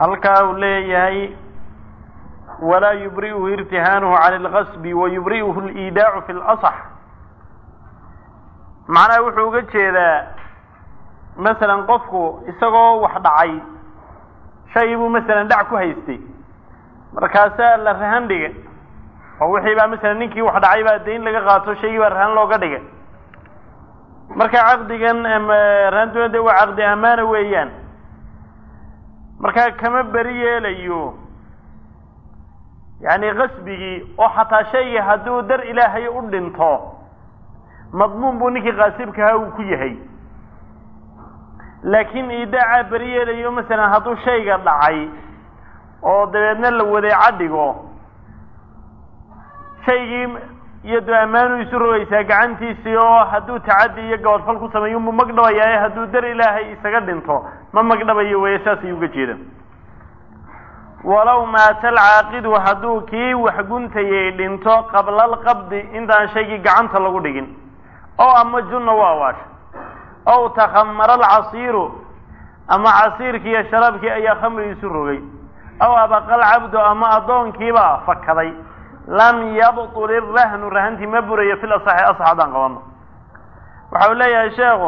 halkaa uu leeyahay walaa yubri'uhu irtihaanuhu cani alqasbi wa yubri'uhu aliidaacu fi lasax macnaha wuxuu uga jeedaa masalan qofku isagoo wax dhacay shay buu masalan dhac ku haystay markaasaa la rahan dhigay oo wixii baa masalan ninkii wax dhacay baa dayn laga qaato shaygii baa rahan looga dhigay marka caqdigan rahantuna de waa caqdi amaana weeyaan markaa kama beri yeelayo yacni qasbigii oo xataa shaygii hadduu dar ilaahay u dhinto madmuun buu ninkii qaasibkahaa uu ku yahay laakiin iidaacaa beri yeelayo masalan hadduu shayga dhacay oo dabeedna la wadeeca dhigo shaygii iyado ammaanu isu rogaysaa gacantiisii oo hadduu tacaddi iyo gabadfal ku sameeyo mu magdhabayaa hadduu dar ilaahay isaga dhinto ma magdhabayo weeye saas ayuu uga jeeda walow maata alcaaqidu hadduu kii wax guntayay dhinto qabla alqabdi intaan shaygii gacanta lagu dhigin oo ama junna waa waasha ow takhamara alcasiiru ama casiirkii iyo sharaabkii ayaa khamri isu rogay aw abaqa alcabdu ama addoonkiibaa fakaday lam yabtul irahnu rahantii ma burayo fil asaxi asax haddaan qabano waxa uu leeyahay sheekhu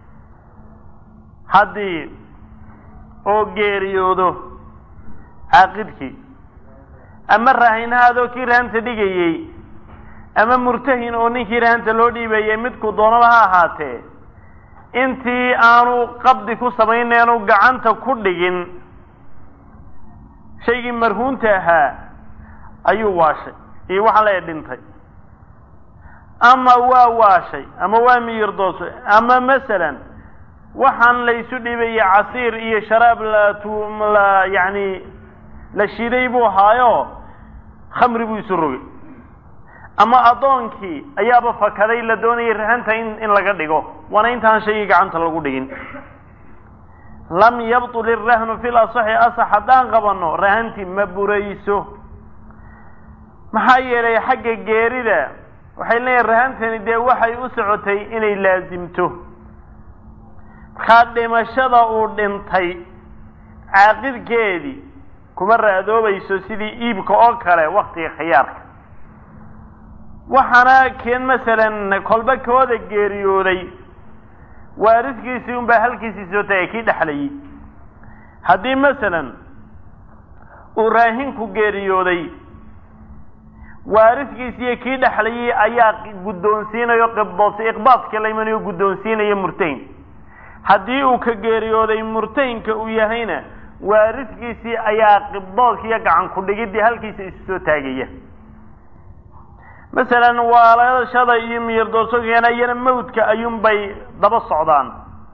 haddii oo geeriyoodo caaqidkii ama raahinahaadoo kii rahanta dhigayey ama murtahin oo ninkii rahanta loo dhiibayey midku doonaba ha ahaatee intii aanu qabdi ku samayneenu gacanta ku dhigin shaygii marhuunta ahaa ayuu waashay iyo waxaa la dhintay ama waa waashay ama waa miyirdoosay ama masalan waxaan la isu dhibayey casiir iyo sharaab la yani la shiiday buu ahaayo khamri buu isu rogay ama addoonkii ayaaba fakaday la doonayay rahanta in in laga dhigo waana intaan shaygii gacanta lagu dhigin lam yabtul irahnu fil asaxi asax haddaan qabano rahantii ma burayso maxaa yeelay xagga geerida waxay leeyihin rahantani dee waxay u socotay inay laasimto markaa dhimashada uu dhintay caaqidkeedii kuma raadoobayso sidii iibka oo kale waktiga khiyaarka waxaana keen masalan kolba kooda geeriyooday waaridkiisii unbaa halkiisii soo tagay kii dhexlayay haddii masalan uu raahinku geeriyooday waaridkiisiiyo kii dhexlayay ayaa guddoonsiinayo qibdoos iqbaadka la imanayo guddoonsiinaya murtahin haddii uu ka geeriyooday murtahinka uu yahayna waaridkiisii ayaa qibdoodka iyo gacan ku dhigidii halkiisa isu soo taagaya masalan waalashada iyo miyirdoorsokeena iyana mawdka ayuunbay daba socdaan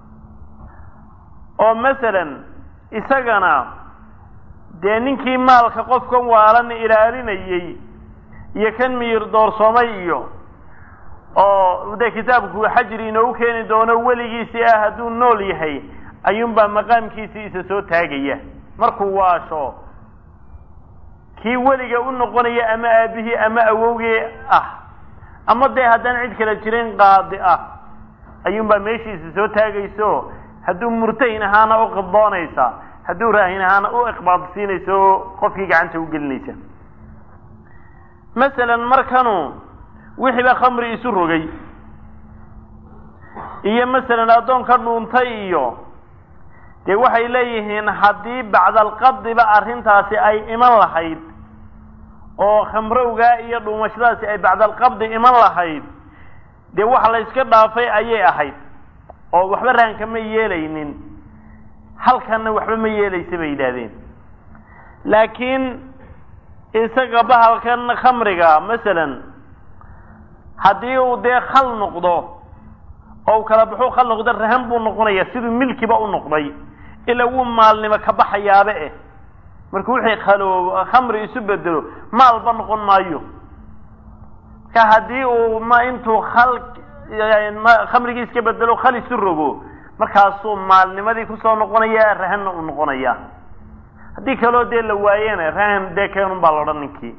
oo masalan isagana dee ninkii maalka qofkan waalan ilaalinayey iyo kan miyir doorsoomay iyo oo dee kitaabku xajri inoogu keeni doono weligiisii ah hadduu nool yahay ayuunbaa maqaamkiisii isa soo taagaya markuu waasho kii weliga u noqonaya ama aabihii ama awowgii ah ama dee haddaan cid kala jirin qaadi ah ayuunbaa meeshiisa soo taagayso hadduu murtahin ahaana u qibdoonaysa hadduu raahin ahaana u iqbaadsiinaysa oo qofkii gacanta u gelinaysa masalan markanu wixiiba khamri isu rogay iyo masalan addoon ka dhuuntay iyo dee waxay leeyihiin haddii bacdalqabdiba arrintaasi ay iman lahayd oo khamrowgaa iyo dhuumashadaasi ay bacdalqabdi iman lahayd dee waxa la yska dhaafay ayay ahayd oo waxba rahanka ma yeelaynin halkanna waxba ma yeelaysa bay yidhaahdeen laakiin isaga bahalkan khamriga masalan haddii uu dee khal noqdo oo u kala baxuu khal noqdo rahan buu noqonaya siduu milkiba u noqday ilaa wuu maalnimo ka baxayaaba eh marka wixii khaloo khamri isu bedelo maalba noqon maayo marka haddii uu ma intuu khal khamrigii iska bedelo khal isu rogo markaasuu maalnimadii kusoo noqonaya rahanna uu noqonaya haddii kaloo dee la waayena rahan dee keenun baa la odhan ninkii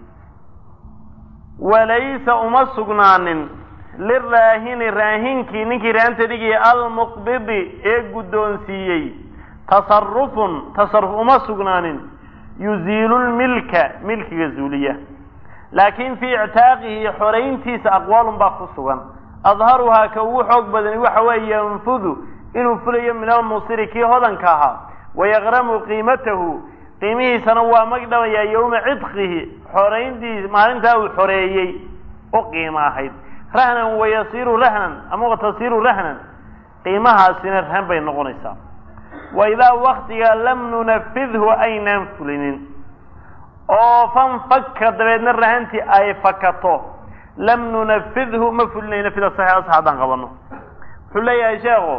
walaysa uma sugnaanin liraahini raahinkii ninkii rahanta dhigaya almuqbidi ee guddoonsiiyey tasarufun tasaruf uma sugnaanin yuziilu lmilka milkiga zuuliya laakin fii ictaaqihi xorayntiisa aqwaalun baa ku sugan adharuhaa ka ugu xoog badani waxa weeye yanfudu inuu fulayo min almusiri kii hodanka ahaa wayaqramu qiimatahu qiimihiisana waa magdhabayaa yowma cidqihi xorayntiis maalintaa uu xoreeyey u qiimo ahayd rahnan wayasiiru rahnan ama watasiiru rahnan qiimahaasina rahan bay noqonaysaa wa idaa waktiga lam nunafidhu aynaan fulinin oo fanfaka dabeedna rahantii ay fakato lam nunafidhu ma fulinayno fida saxiix sax haddaan qabano wuxuu leeyahay sheekhu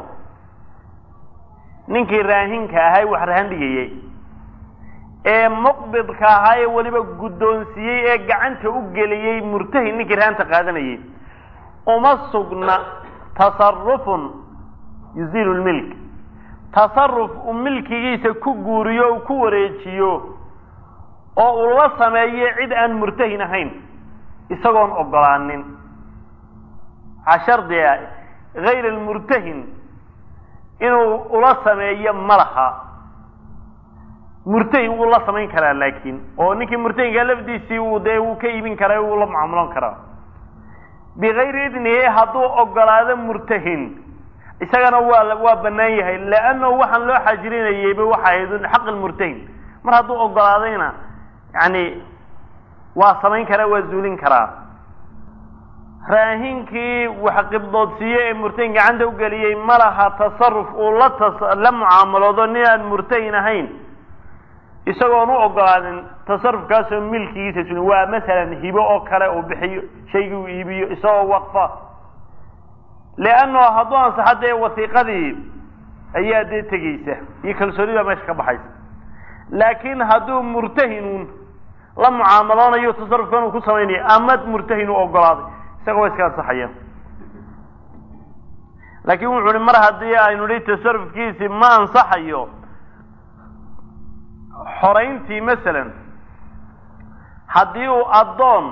ninkii raahinka ahay wax rahan dhigayey ee muqbidka ahaa ee weliba guddoonsiiyey ee gacanta u geliyey murtahin ninkii rahanta qaadanayay uma sugna tasarufun yuziilu lmilk tasaruf uu milkigiisa ku guuriyo uu ku wareejiyo oo uu la sameeyo cid aan murtahin ahayn isagoon ogolaanin waxaa shardiga gayr almurtahin inuu ula sameeyo ma laha murtahin wuu la samayn karaa laakiin oo ninkii murtahinka lafdiisii uu dee wuu ka iibin karaa wuu la mucaamulan karaa bigayri idnihi hadduu ogolaado murtahin isagana waa waa banaan yahay leannahu waxaan loo xajirinayeyba waxa ahayd xaq lmurtahin mar hadduu ogolaadayna yani waa samayn karaa waa zuulin karaa raahinkii wax qibdoodsiiye ee murtahin gacanta u geliyey ma laha tasaruf uu la tas la mucaamaloodo nin aan murtahin ahayn isagoon u ogolaanin tasarufkaasoo milkigiisa sulin waa masalan hibo oo kale uu bixiyo shaygii uu iibiyo isagoo waqfa leannahu hadduu ansaxo dee wasiiqadii ayaa dee tegeysa iyo kalsoonida meesha ka baxaysa laakiin hadduu murtahinun la mucaamaloonayo tasarufkan uu ku samaynayo ama murtahin u ogolaaday isaga waa iska ansaxaya laakiin wuxu uhi mar haddii aynu nihi tasarufkiisii ma ansaxayo xorayntii masalan haddii uu addoon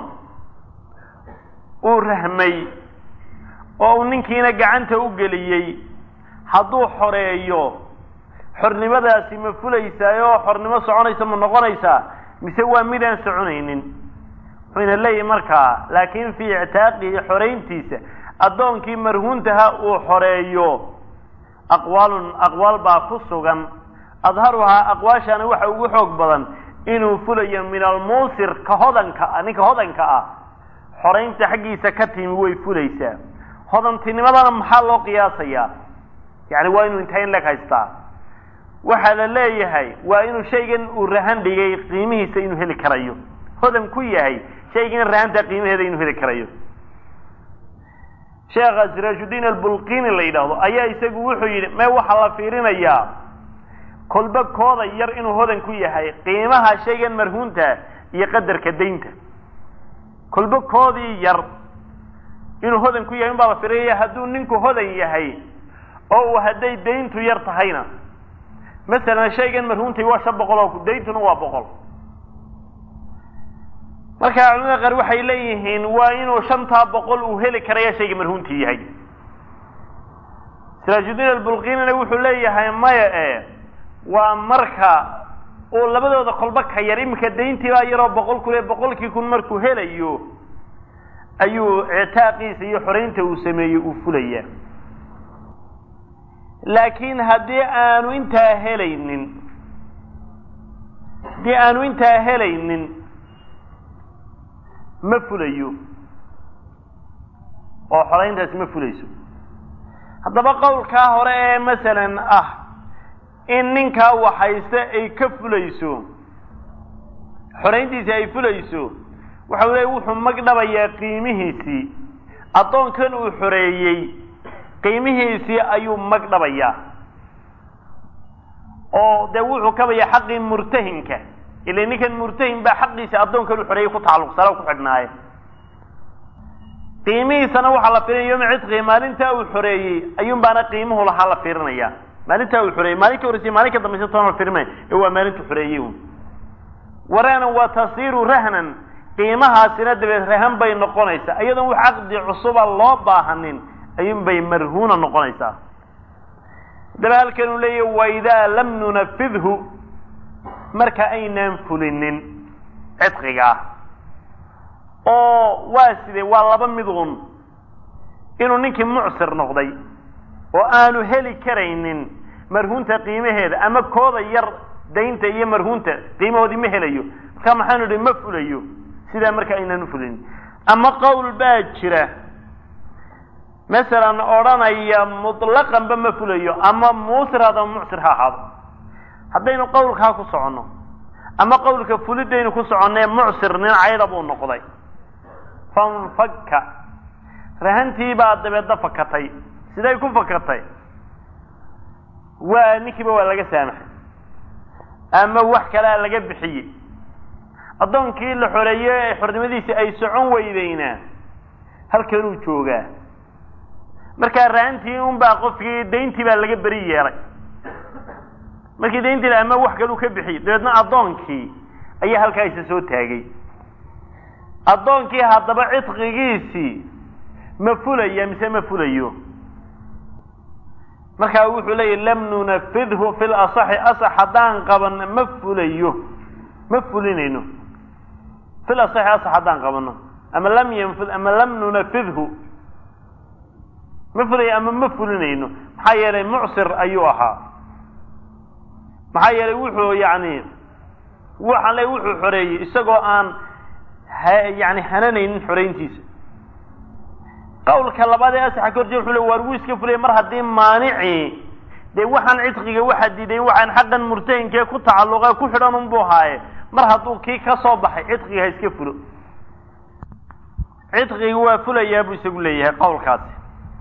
uu rahmay oo uu ninkiina gacanta u geliyey hadduu xoreeyo xornimadaasi ma fulaysaa oo xornimo soconaysa ma noqonaysaa mise waa midaan soconaynin wuxuyna leeyahay markaa laakin fii ictaaqihi xorayntiisa addoonkii marhuuntaha uu xoreeyo aqwaalun aqwaal baa ku sugan adharuhaa aqwaashana waxa ugu xoog badan inuu fulayo min almuusir ka hodanka ah ninka hodanka ah xoraynta xaggiisa ka timi way fulaysaa hodantinimadana maxaa loo qiyaasayaa yani waa inuu intaa in leg haystaa waxaa la leeyahay waa inuu shaygan uu rahan dhigay qiimihiisa inuu heli karayo hodan ku yahay shaygan rahanta qiimaheeda inuu heli karayo sheekha siraashudiin albulqini la yidhaahdo ayaa isagu wuxuu yidhi me waxaa la fiirinayaa kolba kooda yar inuu hodan ku yahay qiimaha shaygan marhuunta iyo qadarka daynta kolba koodii yar inuu hodan ku yahay in baa la firinaya hadduu ninku hodan yahay oo uu hadday dayntu yar tahayna masalan shaygan marhuuntay waa shan boqol oo dayntuna waa boqol marka culamada qaar waxay leeyihiin waa inuu shantaa boqol uu heli karaya shayga marhuuntii yahay siraajudiin albulqinina wuxuu leeyahay maya e waa marka uu labadooda kolba ka yar iminka dayntii baa yaroo boqol kun ee boqolkii kun markuu helayo ayuu ictaaqiisa iyo xoraynta uu sameeyey uu fulaya laakiin haddii aanu intaa helaynin haddii aanu intaa helaynin ma fulayo oo xorayntaasi ma fulayso haddaba qowlkaa hore ee masalan ah in ninkaa waxayste ay ka fulayso xorayntiisi ay fulayso waxa leey wuxuu magdhabayaa qiimihiisii addoonkan uu xoreeyey qiimihiisii ayuu magdhabayaa oo dee wuxuu kabaya xaqii murtahinka ila ninkan murtahin baa xaqiisa addoonkan uu xoreeyey ku tacalluqsana ku xidhnaaye qiimihiisana waxaa la firinaya yoma cidqii maalintaa uu xoreeyey ayuun baana qiimuhu lahaa la fiirinaya maalintaa uu xoreeyey maalin ka horreysay maalin ka dambaysa toona la firinmaya ee waa maalintu xoreeyey un waraanan waa tasiiru rahnan qiimahaasina dabeed rahan bay noqonaysaa iyadoon wax caqdi cusuba loo baahanin ayuun bay marhuuna noqonaysaa haddaba halkan uu leeyahy waidaa lam nunafidhu marka aynaan fulinin cidqigaa oo waa sidee waa laba midun inuu ninkii mucsir noqday oo aanu heli karaynin marhuunta qiimaheeda ama kooda yar daynta iyo marhuunta qiimahoodii ma helayo marka maxaanu idhi ma fulayo sidaa marka aynaan ufulinin ama qowl baa jira masalan odhanaya mutlaqanba ma fulayo ama muusir haddaba mucsir ha ahaado haddaynu qowlkaa ku soconno ama qowlka fulidaynu ku soconnee mucsir nin cayda buu noqday fanfaka rahantii baa dabeedna fakatay siday ku fakatay waa ninkiiba waa laga saamaxay ama wax kalea laga bixiyey addoonkii la xoreeye ee xornimadiisi ay socon weydeyna halkanuu joogaa markaa rahantii un baa qofkii dayntii baa laga beri yeelay markii dayntii ama wax kaluu ka bixiyey dabeedna addoonkii ayaa halkaa isa soo taagay addoonkii haddaba cidqigiisii ma fulaya mise ma fulayo markaa wuxuu leeyahy lam nunafidhu fi lasaxi asax haddaan qabanno ma fulayo ma fulinayno fi lasaxi asax haddaan qabanno ama lam yanfid ama lam nunafidhu ma fulayo ama ma fulinayno maxaa yeelay mucsir ayuu ahaa maxaa yeelay wuxuu yani waxaan le wuxuu xoreeyey isagoo aan yani hananaynin xoreyntiisa qawlka labaad ee asaxa ka horjee wuxuu le waar wuu iska fulaya mar haddii maanicii dee waxaan cidqiga waxa diidayn waxaan xaqan murtahinkee ku tacalluqa ku xidhan unbuu haaye mar hadduu kii ka soo baxay cidqiga ha iska fulo cidqiga waa fulayaa buu isagu leeyahay qowlkaasi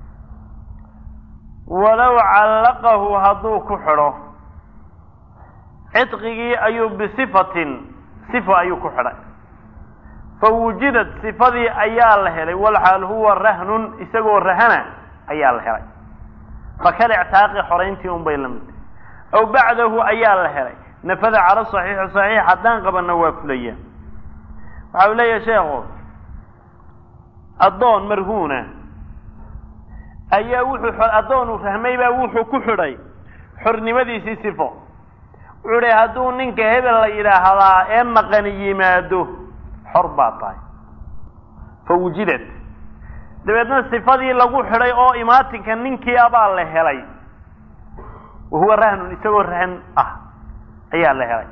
walow callaqahu hadduu ku xidho cidqigii ayuu bisifatin sifa ayuu ku xidhay fawujidat sifadii ayaa la helay walxaal huwa rahnun isagoo rahana ayaa la helay fakal ictaaqi xorayntii un bay la mid aw bacdahu ayaa la helay nafada cala saxiixi saxiix haddaan qabanna waa fulaya waxa uu leeyahay sheekhu addoon marhuuna ayaa wuxuu addoon uu fahmay baa wuxuu ku xidhay xornimadiisii sifo wuxuu hi hadduu ninka hebel la yidhaahdaa ee maqani yimaado xor baa tahay fa wujidad dabeedna sifadii lagu xidhay oo imaatinka ninkii abaa la helay wahuwa rahnun isagoo rahan ah ayaa la helay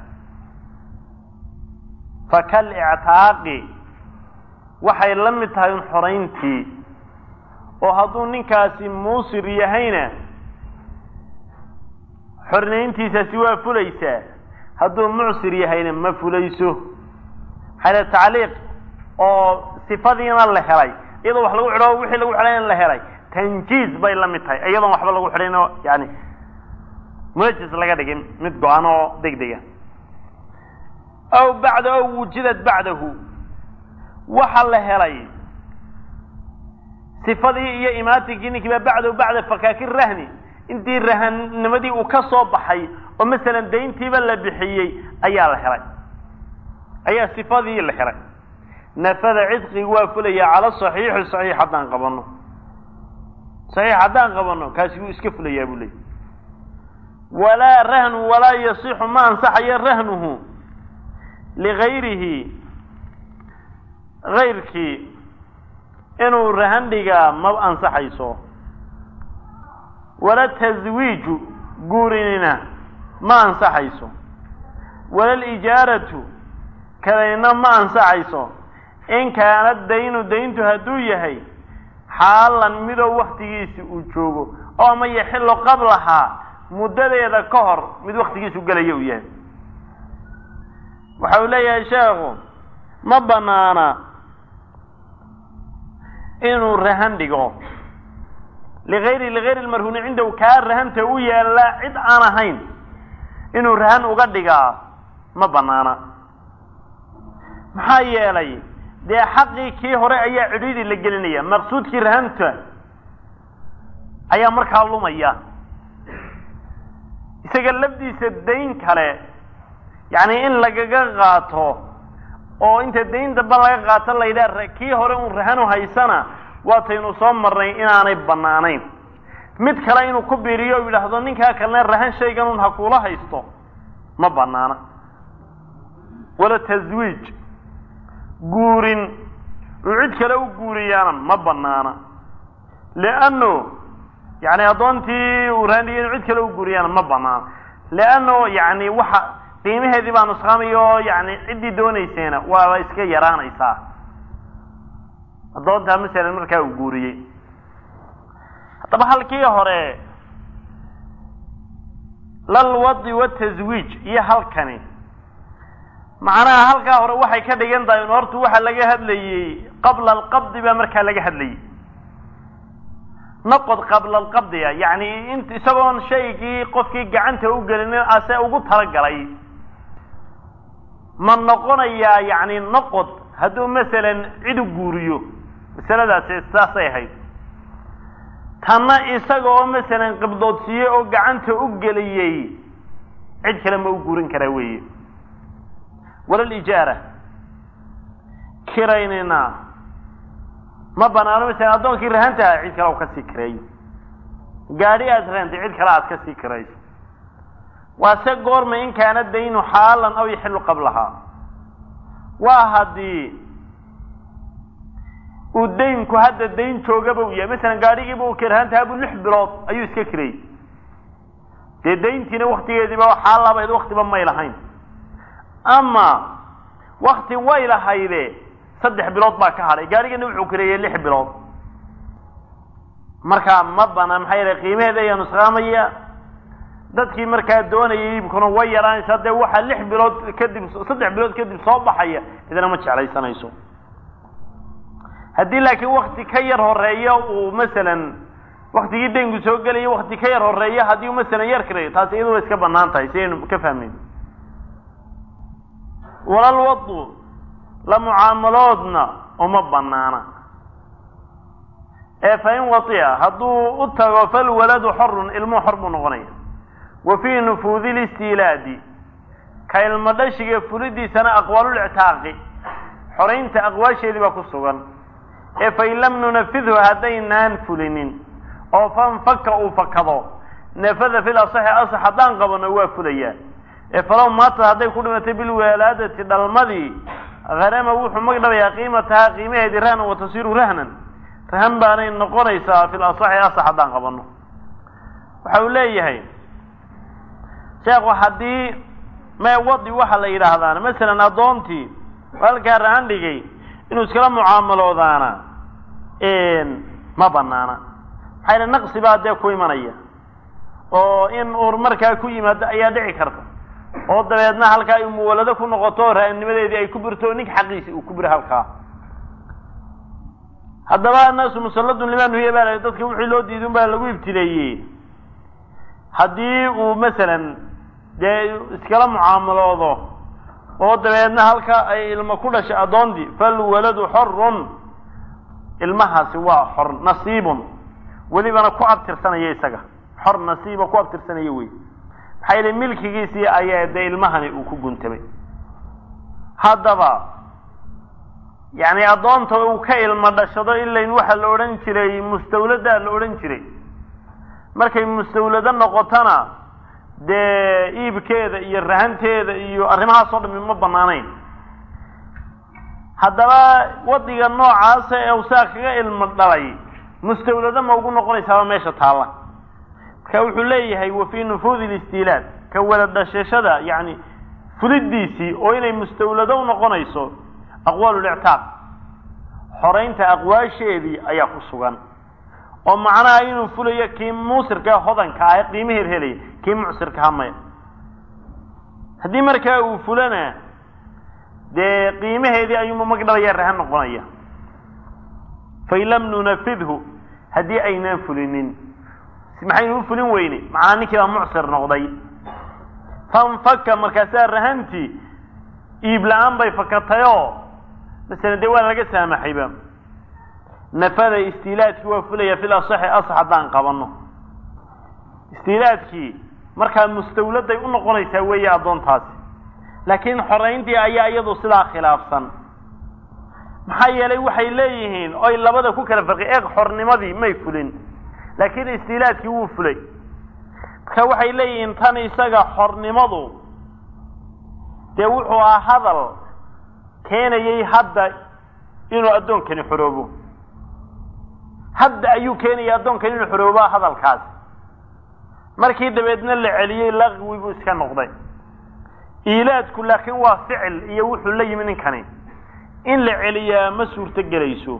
fakal ictaaqi waxay la mid tahay un xorayntii oo hadduu ninkaasi muusir yahayna xornayntiisaasi waa fulaysaa hadduu mucsir yahayna ma fulayso maxaa tacliiq oo sifadiina la helay iyadoo wax lagu xidho wixii lagu xidhayna la helay tanjiiz bay la mid tahay iyadoon waxba lagu xidhayn oo yani munajis laga dhigin mid go-an oo deg dega aw bacda aw wujidad bacdahu waxa la helay sifadii iyo imaatinkii ninkii baa bacdahu bacda fakaaki rahni intii rahannimadii uu ka soo baxay oo masalan dayntiiba la bixiyey ayaa la helay ayaa sifadii la helay nafada cidqigi waa fulaya cala saxiixi saxiix haddaan qabano saxiix haddaan qabano kaasi wuu iska fulayaa buu leeyay walaa rahnu walaa yasixu ma ansaxayo rahnuhu ligayrihi gayrkii inuu rahan dhigaa ma ansaxayso wala taswiiju guurinina ma ansaxayso wala lijaaratu kadayna ma ansaxayso in kaana daynu dayntu hadduu yahay xaalan midoo waktigiisi uu joogo oo ama yaxillo qablahaa muddadeeda ka hor mid waktigiisu gelaya uu yahay waxa uu leeyahay sheekhu ma banaana inuu rahan dhigo ligayri ligayri lmarhuuni cindahu kaa rahanta u yaallaa cid aan ahayn inuu rahan uga dhigaa ma banaana maxaa yeelay dee xaqii kii hore ayaa cidhiidhi la gelinaya maqsuudkii rahanta ayaa markaa lumaya isaga lafdiisa dayn kale yacni in lagaga qaato oo inta dayn damba laga qaato la yidhaha kii hore un rahanu haysana waataynu soo marnay inaanay bannaanayn mid kale inuu ku biiriyo o yidhaahdo ninkaa kalena rahan shaygan un ha kuula haysto ma banaana wala taswiij guurin uu cid kale u guuriyaana ma banaana lianno yani addoontii uu raandhigay inu cid kale u guuriyaana ma banaana lianno yani waxa qiimaheedii baa nusqaamaya oo yani ciddii doonaysayna waaba iska yaraanaysaa addoontaa masalan markaa uu guuriyey haddaba halkii hore lalwadi wataswiij iyo halkani macnaha halkaa hore waxay ka dhigan tahay in horta waxa laga hadlayey qabla alqabdi baa markaa laga hadlayey noqod qabla alqabdiga yani int isagoon shaygii qofkii gacanta u gelinin ase ugu talagalay ma noqonayaa yani noqod hadduu masalan cid u guuriyo masaladaasi saasay ahayd tanna isaga oo masalan qibdoodsiiyey oo gacanta u geliyey cid kale ma u guurin karaa weeye walalijaara kiraynina ma banaano masalan addoonkii rahantaha cid kale u kasii kireeyo gaadhi aad rahantay cid kale aad kasii kirayso waa se goorma in kaana daynu xaalan aw yaxilu qablahaa waa haddii uu daynku hadda dayn joogaba u yahay masalan gaadhigiiba uu kirahantaha buu lix bilood ayuu iska kirayy dee dayntiina waktigeediiba xaalabayd waktiba may lahayn ama wakti way lahayde saddex bilood baa ka hadhay gaadhigana wuxuu kireeyey lix bilood markaa ma banaan maxaa yeele qiimaheeda ayaa nusqaamaya dadkii markaa doonayay iibkuna way yaraanaysaa dee waxaa lix bilood kadib saddex bilood kadib soo baxaya idana ma jeclaysanayso haddii laakiin wakti ka yar horeeya uu masalan waktigii daynku soo gelaya wakti ka yar horeeya haddii uu masalan yar kireeyo taasi iyadu way iska banaan tahay si aynu ka fahmeyn walalwadu la mucaamaloodna uma banaana ee fa in watia hadduu u tago falwaladu xorun ilmuhu xor buu noqonaya wa fii nufuudi listiilaadi ka ilmo dhashiga fulidiisana aqwaalulictaaqi xoraynta aqwaasheedii baa ku sugan ee fain lam nunafidhu haddaynaan fulinin oo fanfaka uu fakado nafada fil asaxi asax haddaan qabano waa fulayaa ee falow maatad hadday ku dhimatay bilwalaadati dhalmadii harama wuxuu magdhabayaa qiimatahaa qiimaheedii rahnan wa tasiiru rahnan rahan baanay noqonaysaa fil asaxi asax haddaan qabano waxa uu leeyahay sheekhu haddii mee wadi waxa la yidhaahdaana masalan addoontii halkaa rahan dhigay inuu iskala mucaamaloodaana ma banaana maxaa yale naqsi baa dee ku imanaya oo in ur markaa ku yimaado ayaa dhici karta oo dabeedna halkaa ay muwalado ku noqoto raanimadeedii ay ku birto nig xaqiisi uu ku biro halkaa haddaba annaasu musalladun limaa nuhiya baa la dadka wixii loo diidin baa lagu ibtileeyey haddii uu masalan dee iskala mucaamaloodo oo dabeedna halka ay ilmo ku dhashay addoontii falwaladu xorun ilmahaasi waa xor nasiibun welibana ku abtirsanaya isaga xor nasiiba ku abtirsanaya wey maxaa yeele milkigiisii ayaa dee ilmahani uu ku guntamay haddaba yani addoonta uu ka ilmo dhashado ilayn waxaa la odhan jiray mustawladaa la odhan jiray markay mustawlado noqotona dee iibkeeda iyo rahanteeda iyo arrimahaasoo dhami ma banaanayn haddaba wadiga noocaasa ee usaa kaga ilmo dhalay mustawlado ma ugu noqonaysaaba meesha taalla marka wuxuu leeyahay wa fii nufuudi listiilaad ka wada dhashashada yani fulidiisii oo inay mustawlado u noqonayso aqwaal lictaaq xoraynta aqwaasheedii ayaa ku sugan oo macnaha inuu fulayo kii muusirka hodanka ah ee qiimaheed helaya kii mucsirkaha maya haddii markaa uu fulana dee qiimaheedii ayuuma magdhabaya rahan noqonaya fain lam nunafidhu haddii aynaan fulinin maxaynu u fulin weyne macnaa ninkii baa mucsir noqday fanfaka markaasaa rahantii iib la-aan bay fakatayoo masalan dee waa laga saamaxayba nafada istiilaadkii waa fulaya fil asaxi asax haddaan qabano istiilaadkii markaa mustawladay u noqonaysaa weeye addoontaasi laakiin xorayntii ayaa iyadu sidaa khilaafsan maxaa yeelay waxay leeyihiin oy labada ku kala farqi eeg xornimadii may fulin laakiin istiilaadkii wuu fulay marka waxay leeyihiin tan isaga xornimadu dee wuxuu ahaa hadal keenayay hadda inuu addoonkani xoroobo hadda ayuu keenayay addoonkani inuu xorooba hadalkaas markii dabeedna la celiyey laqwi buu iska noqday iilaadku laakiin waa ficil iyo wuxuu la yimi ninkani in la celiyaa ma suurto gelayso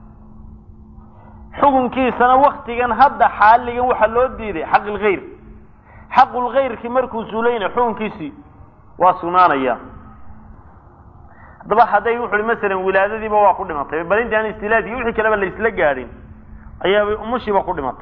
xukunkiisana waktigan hadda xaaligan waxaa loo diiday xaq ilkhayr xaqulkhayrki markuu suulayna xukunkiisii waa sugnaanaya haddaba hadday wuxu uhi masalan wilaadadiiba waa ku dhimatay bal inti aan istilaadki wixii kaleba laysla gaadhin ayaabay umushiiba ku dhimatay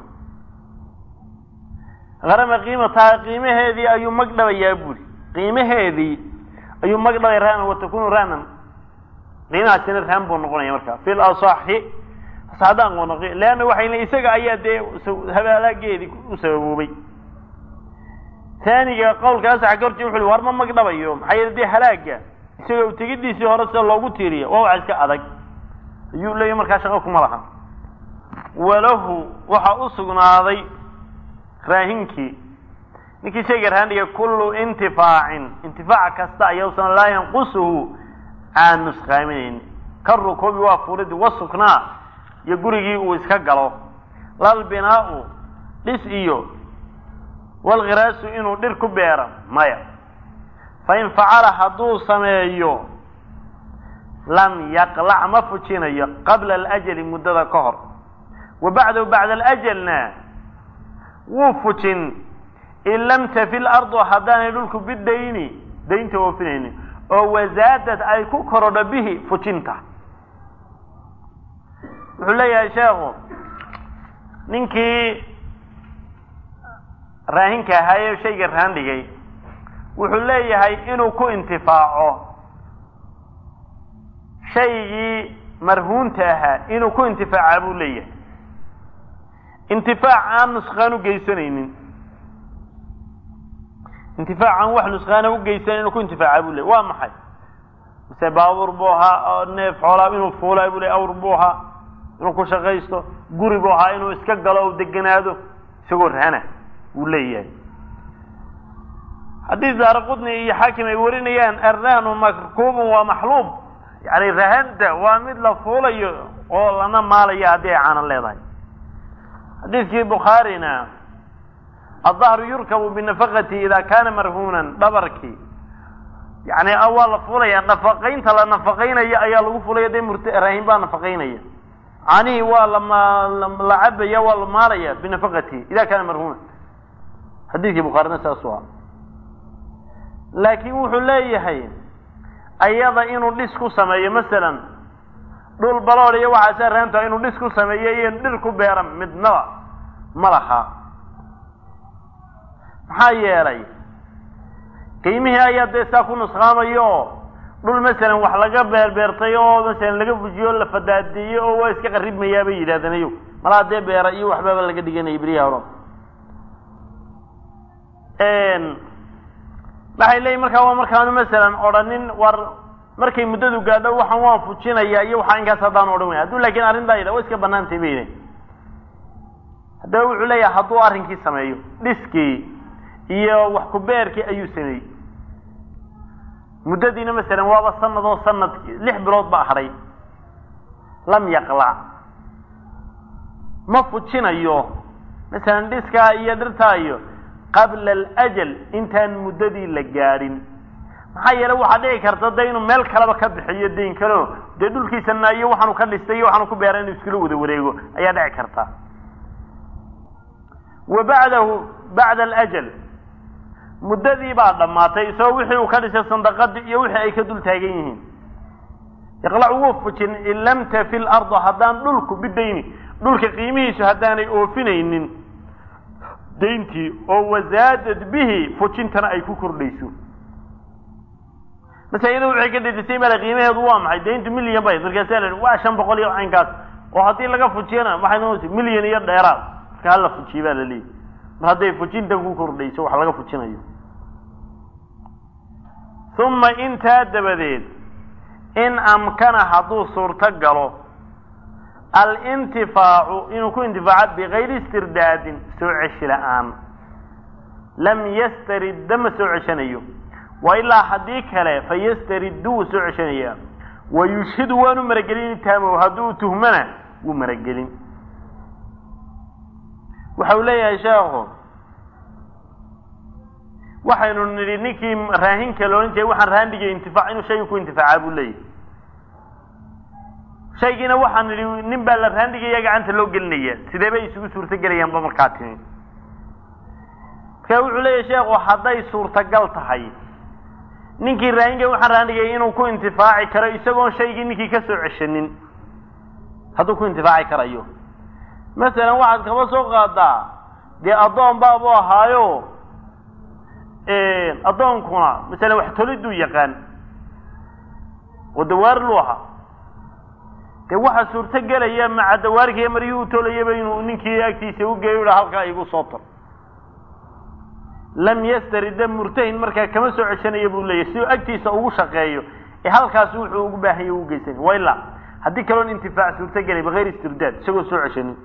harama qiimataha qiimaheedii ayuu magdhabayaa buri qiimaheedii ayuu magdhabay raanan watakunu raanan qiimahaasina raan buu noqonaya marka fi lasaxi haddaan qono leanna waxay le isaga ayaa dee habaalaageedii u sababoobay taaniga qawlka asaxa ka horjee wuxu war ma magdhabayo maxaa yeele dee halaaga isagoo tegidiisii hore sida loogu tiiriya waa wax iska adag ayuu leeyahy markaa shaqo kuma laha walahu waxaa u sugnaaday raahinkii ninkii shayga rahandhiga kullu intifaacin intifaac kasta ayausan laa yanqusuhu aan nusqaaminayn ka rukuubi waa furid wasuknaa iyo gurigii uu iska galo lalbinaau dhis iyo walkhiraasu inuu dhir ku beero maya fain facala hadduu sameeyo lam yaqlac ma fujinayo qabla alajali muddada ka hor wa bacdahu bacda alajalna wuu fujin in lam tafi lardu haddaanay dhulku bidayni daynta oofinaynin oo wasaadad ay ku korodho bihi fujinta wuxuu leeyahay sheekhu ninkii raahinka ahaaye shayga rahan dhigay wuxuu leeyahay inuu ku intifaaco shaygii marhuunta ahaa inuu ku intifaaca buu leeyahay intifaac aan nusqaan u geysanaynin intifaac aan wax nusqaana u geysanayn inuu ku intifaaca buu leeyahy waa maxay mise baabuur buu ahaa oo neef xoolaa inuu fuulaa buu ley awr buu ahaa inuu ku shaqaysto guri buu ahaa inuu iska galo o deganaado isagoo rahana wuu leeyahay haddii daara qudni iyo xaakim ay warinayaan arrahnu markuubun waa maxluub yani rahanta waa mid la fuulayo oo lana maalayo haddii ay caanan leedahay xadiidkii bukhaarina adahru yurkabu binafaqati ida kana marhuunan dhabarkii yani waa la fuulaya nafaqaynta la nafaqaynayo ayaa lagu fulaya dee murt raahin baa nafaqaynaya canihii waa lama la cabaya waa la maalaya binafaqatihi ida kana marhuunan xadiidkii bukhaarina saasu ah laakiin wuxuu leeyahay ayada inuu dhis ku sameeyo masalan dhul balood iyo waxaasa raanta inuu dhis ku sameeyo iyo dhir ku beera midnaba ma laha maxaa yeelay qiimihii ayaa dee saa ku nusqaamayo oo dhul masalan wax laga beerbeertay oo masalan laga fujiyo o la fadaadiyo oo waa iska qaribmayaa bay yidhahdeen ayo malaa dee beera iyo waxbaaba laga dhiganaya beriyaha horo waxay leeyihin markaa waa markaanu masalan odhanin war markay muddadu gaadho waxaan waan fujinaya iyo waxaa inkaas haddaan odhan weyn hadduu laakiin arrintaa yidha wa iska banaantay bay yidhahin haddaba wuxuu leeyahay hadduu arrinkii sameeyo dhiskii iyo wax ku beerkii ayuu sameeyey muddadiina masalan waaba sanad oo sanad lix bilood baa hadhay lam yaqlac ma fujinayo masalan dhiskaa iyo dhirtaa iyo qabla alajal intaan muddadii la gaadhin maxaa yeelay waxaa dhici karta de inuu meel kaleba ka bixiyo dayn kaleo dee dhulkiisana iyo waxaanu ka dhistay iyo waxaanu ku beeray inuu iskula wada wareego ayaa dhici karta wa bacdahu bacda alajal muddadii baa dhammaatay isagoo wixii uu ka dhisay sandaqadii iyo wixii ay ka dul taagan yihiin iqlac wuu fujin in lam tafi lardu haddaan dhulku bidayni dhulka qiimihiisu haddaanay oofinaynin dayntii oo wasaadad bihi fujintana ay ku kordhayso mase iyada waxay ka dhedisay male qiimaheedu waa maxay dayntu milyan bay markaasa la waa shan boqol iyo caynkaas oo haddii laga fujiyana waxay noqonaysa milyan iyo dheeraad marka hala fujiye baa la leeyahy mar hadday fujintan ku kordhayso wax laga fujinayo uma intaa dabadeed in amkana hadduu suurto galo alintifaacu inuu ku intifaaco bikayri istirdaadin soo ceshi la-aan lam yastaridda ma soo ceshanayo wa ilaa haddii kale fa yastariddu wuu soo ceshanayaa wa yushhidu waanu maragelin taamo hadduu tuhmana wuu maragelin waxa uu leeyahay sheekhu waxaynu nidhi ninkii raahinka la odhan jiray waxaan rahandhigay intifaac inuu shayga ku intifaacaa buu leeyahay shaygiina waxaan nidhi nin baa la rahandhigaya gacanta loo gelinaya sidee bay isugu suurto gelayaanba markaa timi marka wuxuu leeyahay sheekhu hadday suurtagal tahay ninkii raahinka waxaan rahandhigay inuu ku intifaaci karo isagoon shaygii ninkii ka soo ceshanin hadduu ku intifaaci karayo masalan waxaad kaba soo qaadaa dee addoon baabu ahaayo addoonkuna masalan wax toliduu yaqaan oo dawaar lu ahaa dee waxaa suurto gelaya maca dawaarkiiyo maryihii u tolayaba inuu ninkii agtiisa u geeyo ha halkaa igu soo tor lam yastarida murtahin markaa kama soo ceshanaya buu leeyahy siduu agtiisa ugu shaqeeyo ee halkaas wuxuu ugu baahanya u geysan wa ilaa haddii kaloon intifaac suurto gelay bikayr istirdaad isagoo soo ceshanin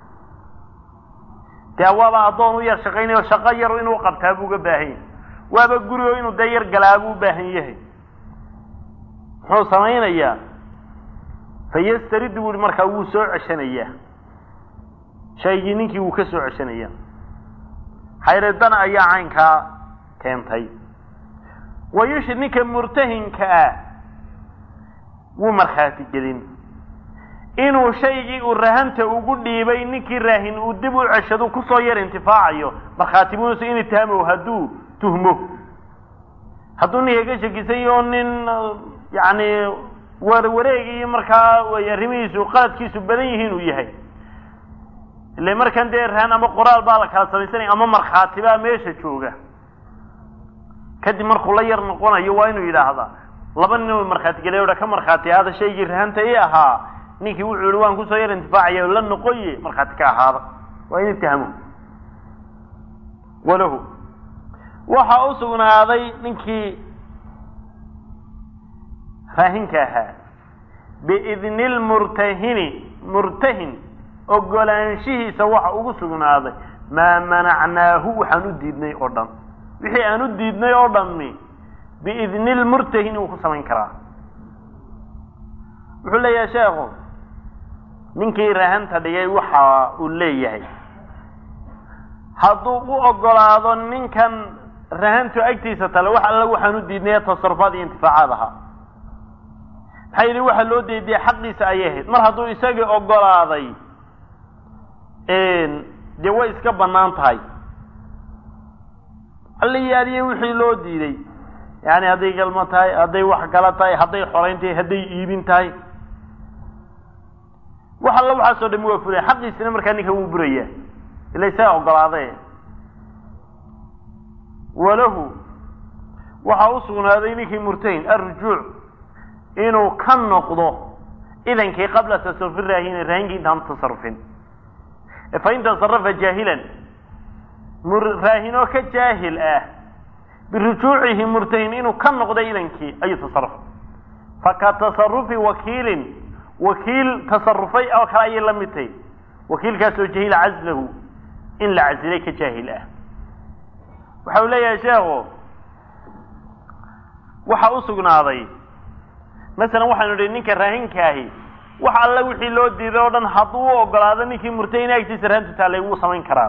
dee waaba addoon u yar shaqaynayo shaqo yar inuu qabtaa buu uga baahan yahay waaba gurigo inuu dee yar galaabuu u baahan yahay muxuu samaynayaa fa yastaridu buuhi markaa wuu soo ceshanayaa shaygii ninkii wuu ka soo ceshanayaa xayradana ayaa caynkaa keentay wa yushid ninka murtahinka ah wuu markhaati gelin inuu shaygii uu rahanta ugu dhiibay ninkii raahin uu dib u ceshadu kusoo yar intifaacayo markhaati buunusa in itaamow hadduu tuhmo hadduu ninka ka shakisan oo nin yacni warwareeg iyo markaa arrimihiisu qaladkiisu badan yihiin uu yahay ile markan dee rahan ama qoraal baa la kala samaysanaya ama markhaati baa meesha jooga kadib markuu la yar noqonayo waa inuu yidhaahdaa laba nin u markhaati gelay oha ka markhaati ahaada shaygii rahanta i ahaa ninkii wuxuu yihi waan kusoo yar intifaacaya la noqoye markhaati ka ahaada waa in itahmo walahu waxa u sugnaaday ninkii raahinka ahaa biidni lmurtahini murtahin ogolaanshihiisa waxa ugu sugnaaday maa manacnaahu waxaan u diidnay oo dhan wixii aan u diidnay oo dhammi biidni lmurtahin uu ku samayn karaa wuxuu leeyahay sheekhu ninkii rahanta dhigay waxa uu leeyahay hadduu u ogolaado ninkan rahantu agtiisa tale wax alla waxaan u diidnay tasarufaad iyo intifaacaad ahaa maxaa yidhi waxaa loo deediyay xaqiisa ayay ahayd mar hadduu isagii ogolaaday dee way iska bannaan tahay alliyaaliye wixii loo diiday yani hadday galmo tahay hadday wax kala tahay hadday xorayn tahay hadday iibin tahay wax alla waxaasoo dhami waa fulaya xaqiisina markaa ninka wuu burayaa ila isaga ogolaade walahu waxaa u sugnaaday ninkii murtahin arrujuuc inuu ka noqdo idankii qabla tasarufi raahina raahinkii intaanu tasarufin fain tasarafa jaahilan raahinoo ka jaahil ah birujuucihi murtahin inuu ka noqday idankii ayuu tasarufay faka tasarufi wakiilin wakiil tasarufay oo kale ayay la mid tahay wakiilkaasoo jahila caslahu in la casilay ka jaahil ah waxa uu leeyahay sheekhu waxa u sugnaaday masalan waxaanu idhi ninka raahinkaahi wax alla wixii loo diiday oo dhan hadduu u ogolaado ninkii murtahin agtiisa rahantu taallay wuu samayn karaa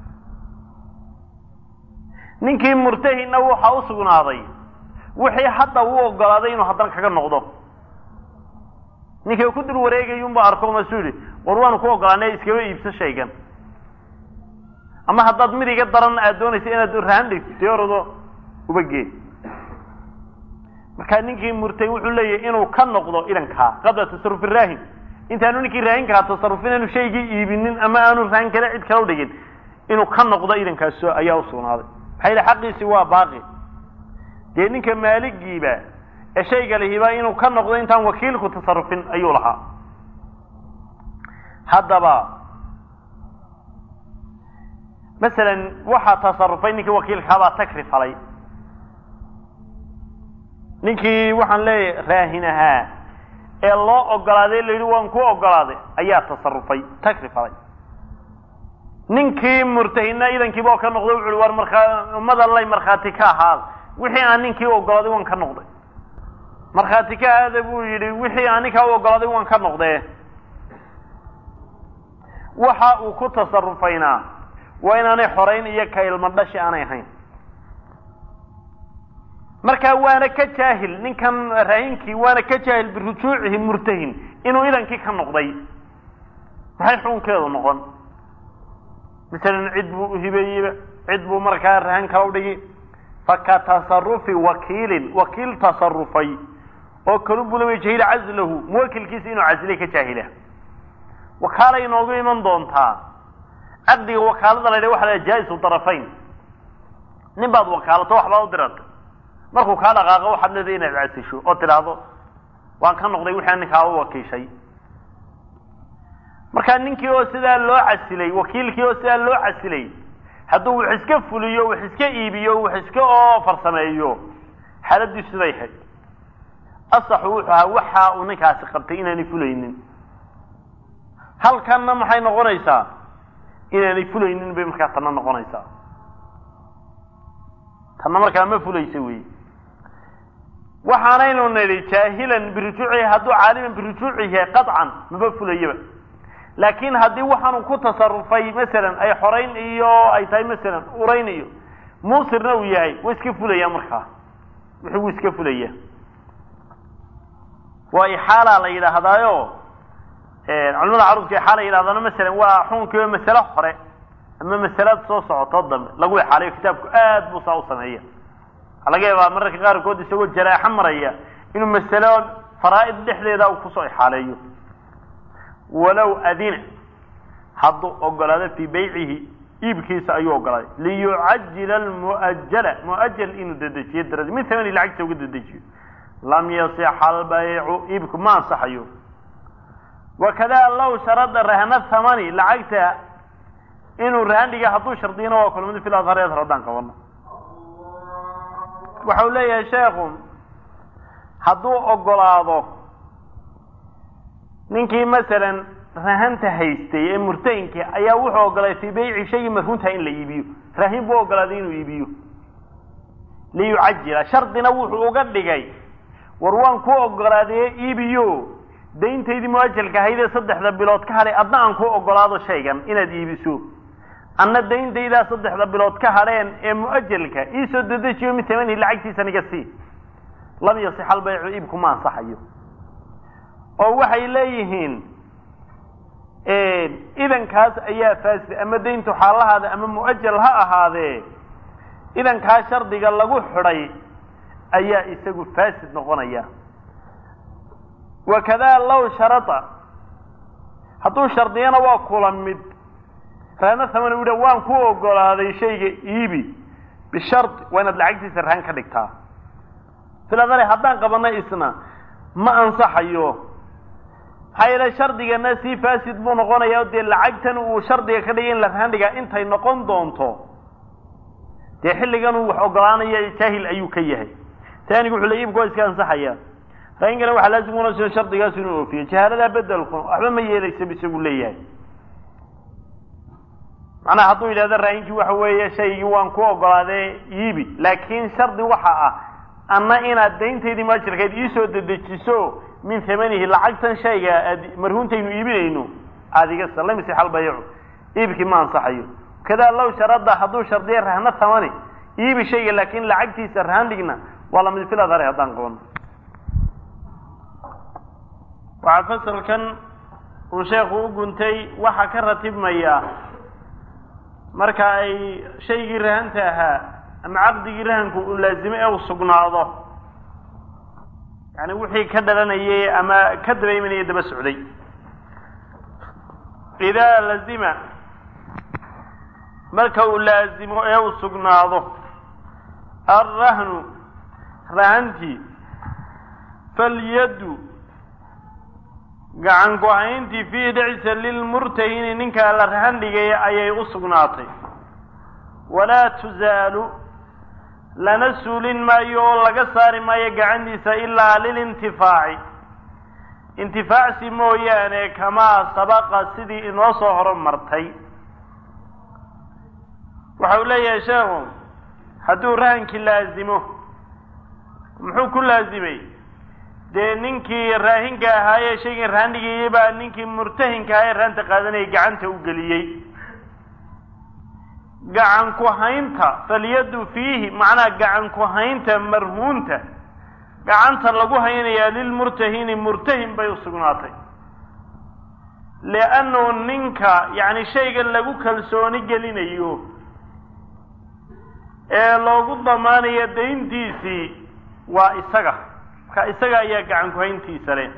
ninkii murtahinna waxa u sugnaaday wixii hadda uu ogolaaday inuu haddana kaga noqdo ninkii ku dul wareegayunba arko masuu yihi war waanu ku ogolaanay iskaba iibso shaygan ama haddaad mid iga daran aad doonaysa inaad rahan dhigtay orado uba gee markaa ninkii murtahin wuxuu leeyahay inuu ka noqdo idankaa qabla tasarufi raahin intaanu ninkii raahinkaa tasarufin aanu shaygii iibinin ama aanu rahan kale cid kala dhigin inuu ka noqdo idankaas ayaa usugnaaday maxaa yidhi xaqiisi waa baaqi dee ninka maaligiiba ee shayga lihiba inuu ka noqdo intaan wakiilku tasarufin ayuu lahaa haddaba masalan waxaa tasarufay ninkii wakiilkaabaa takri falay ninkii waxaan leeyahay raahin ahaa ee loo ogolaaday la yidhi waan ku ogolaaday ayaa tasarufay takrifalay ninkii murtahina idankiiba oo ka noqday wuxu uhi war markaa ummada lay markhaati ka ahaada wixii aan ninkii ogolaaday waan ka noqday markhaati ka ahaada buu yidhi wixii aan ninkaa u ogolaaday waan ka noqdee waxa uu ku tasarufaynaa waa inaanay xorayn iyo ka ilmo dhashi aanay ahayn markaa waana ka jaahil ninkan raahinkii waana ka jaahil birujuucihi murtahin inuu idankii ka noqday maxay xukunkeedu noqon masalan cid buu uhibeeyeyba cid buu markaa rahan kala udhigi faka tasarufi wakiilin wakiil tasarufay oo kalu bulama jahila caslahu muwakilkiisa inuu casilay ka jaahila wakaalay inoogu iman doontaa caqdiga wakaalada la yidhaha waxa la jaa-isu darafayn nin baad wakaalato waxbaad u dirata markuu kaa dhaqaaqo waxaad leedahay inaad casisho oo tidhaahdo waan ka noqday wixii ninkaa u wakiishay markaa ninkii oo sidaa loo casilay wakiilkii oo sidaa loo casilay hadduu wax iska fuliyo wax iska iibiyo wax iska oo farsameeyo xaaladiisu siday ahayd asaxu wuxuu ahaa waxa uu ninkaasi qabtay inaanay fulaynin halkanna maxay noqonaysaa inaanay fulaynin bay markaa tanna noqonaysaa tanna markaa ma fulaysa wey waxaanaynu nidhi jaahilan birujuucihi hadduu caaliman birujuucihi yahay qaطcan maba fulayaba laakin haddii waxaanu ku tasarufay masalan ay xorayn iyo ay tahay masalan urayn iyo muusirna uu yahay wa iska fulaya markaa wuxuu gu iska fulaya waa ixaala la yidhaahdaayo culamada carurka ixaala yidhahdana masalan waa xukunkiiba masale hore ama masalad soo socoto dambe lagu ixaalayo kitaabku aad buu saa u sameeya waxaa laga yaabaa mararka qaarkood isagoo jaraaxo maraya inuu masalo faraa'id dhexdeeda uu kusoo ixaaleeyo walow adina hadduu ogolaado fii baycihi iibkiisa ayuu ogolaaday liyucajila almu'ajala mu'ajal inuu dedejiyo daradi min tamani lacagta uga dedejiyo lam yasixa albaycu iibku ma ansaxayo wakada low sharada rahna thamani lacagta inuu rahan dhiga hadduu shardiyana waa kulmada fil adhar adhar haddaan qabano waxau leeyahay sheekhu hadduu ogolaado ninkii masalan rahanta haystay ee murtahinkii ayaa wuxuu ogolaaday fii bayci shaygii marhuntaha in la iibiyo rahin buu ogolaaday inuu iibiyo liyucajila shardina wuxuu uga dhigay war waan ku ogolaadee iibiyo dayntaydii muajalka ahaydee saddexda bilood ka hadhay adna aan ku ogolaado shaygan inaad iibiso anna dayntaydaa saddexda bilood ka hadheen ee mu'ajalka iisoo dedejiyo min tamanihi lacagtiisa niga sii lam yasix albaycu iibku ma ansaxayo oo waxay leeyihiin idankaas ayaa faasid ama dayntu xaalahaada ama mu'ajal ha ahaadee idankaa shardiga lagu xidhay ayaa isagu faasid noqonaya wakadaa low sharada hadduu shardiyana waa kula mid rahna thamani u waan ku ogolaaday shayga iibi bishardi waa inaad lacagtiisa rahan ka dhigtaa siladale haddaan qabana isna ma ansaxayo maxaa yeele shardigana sii faasid buu noqonaya o dee lacagtan uu shardiga ka dhigay in la rahan dhigaa intay noqon doonto dee xilligan uu wax ogolaanaya jaahil ayuu ka yahay taanigu wuxuu le iibku waa iska ansaxaya rahinkana waxaa laazim unasoo shardigaas inuu oofiyo jahaaladaa bedelku waxba ma yeelaysa isagu leeyahay macnaha hadduu yidhahdo raayinkii waxa weeye shaygii waan ku ogolaadee iibi laakiin shardi waxa ah anna inaad dayntaydii maajirkeed iisoo dedejiso min tamanihi lacagtan shayga aad marhuuntaynu iibinayno aada iga sa lam yasix albaycu iibkii ma ansaxayo kadaa low sharada hadduu shardiya rahna thamani iibi shayga laakin lacagtiisa rahan dhigna waa lamid fil adhari haddaan qabano waxaa fasalkan uu sheekhu u guntay waxaa ka ratibmaya marka ay shaygii rahanta ahaa ama caqdigii rahanku uu laazimo ee uu sugnaado yani wixii ka dhalanayay ama ka daba imanaya daba socday idaa lazima marka uu laazimo ee uu sugnaado alrahnu rahantii falyaddu gacan go-ayntii fiihi dhexisa lilmurtahini ninkaa la rahan dhigaya ayay u sugnaatay walaa tusaalu lana suulin maayo oo laga saari maayo gacantiisa ilaa lilintifaaci intifaacsi mooyaane kamaa sabaqa sidii inoo soo horumartay waxa uu leeyahay sheekhu hadduu rahankii laazimo muxuu ku laazimay dee ninkii raahinka ahaayee shaygan rahan dhigayay baa ninkii murtahinka ahaa ee rahanta qaadanayay gacanta u geliyey gacan ku haynta falyadu fiihi macnaha gacan ku haynta marhuunta gacanta lagu haynayaa lilmurtahini murtahin bay u sugnaatay liannu ninka yacni shayga lagu kalsooni gelinayo ee loogu damaanayo dayntiisii waa isaga marka isaga ayaa gacan ku hayntiisa leh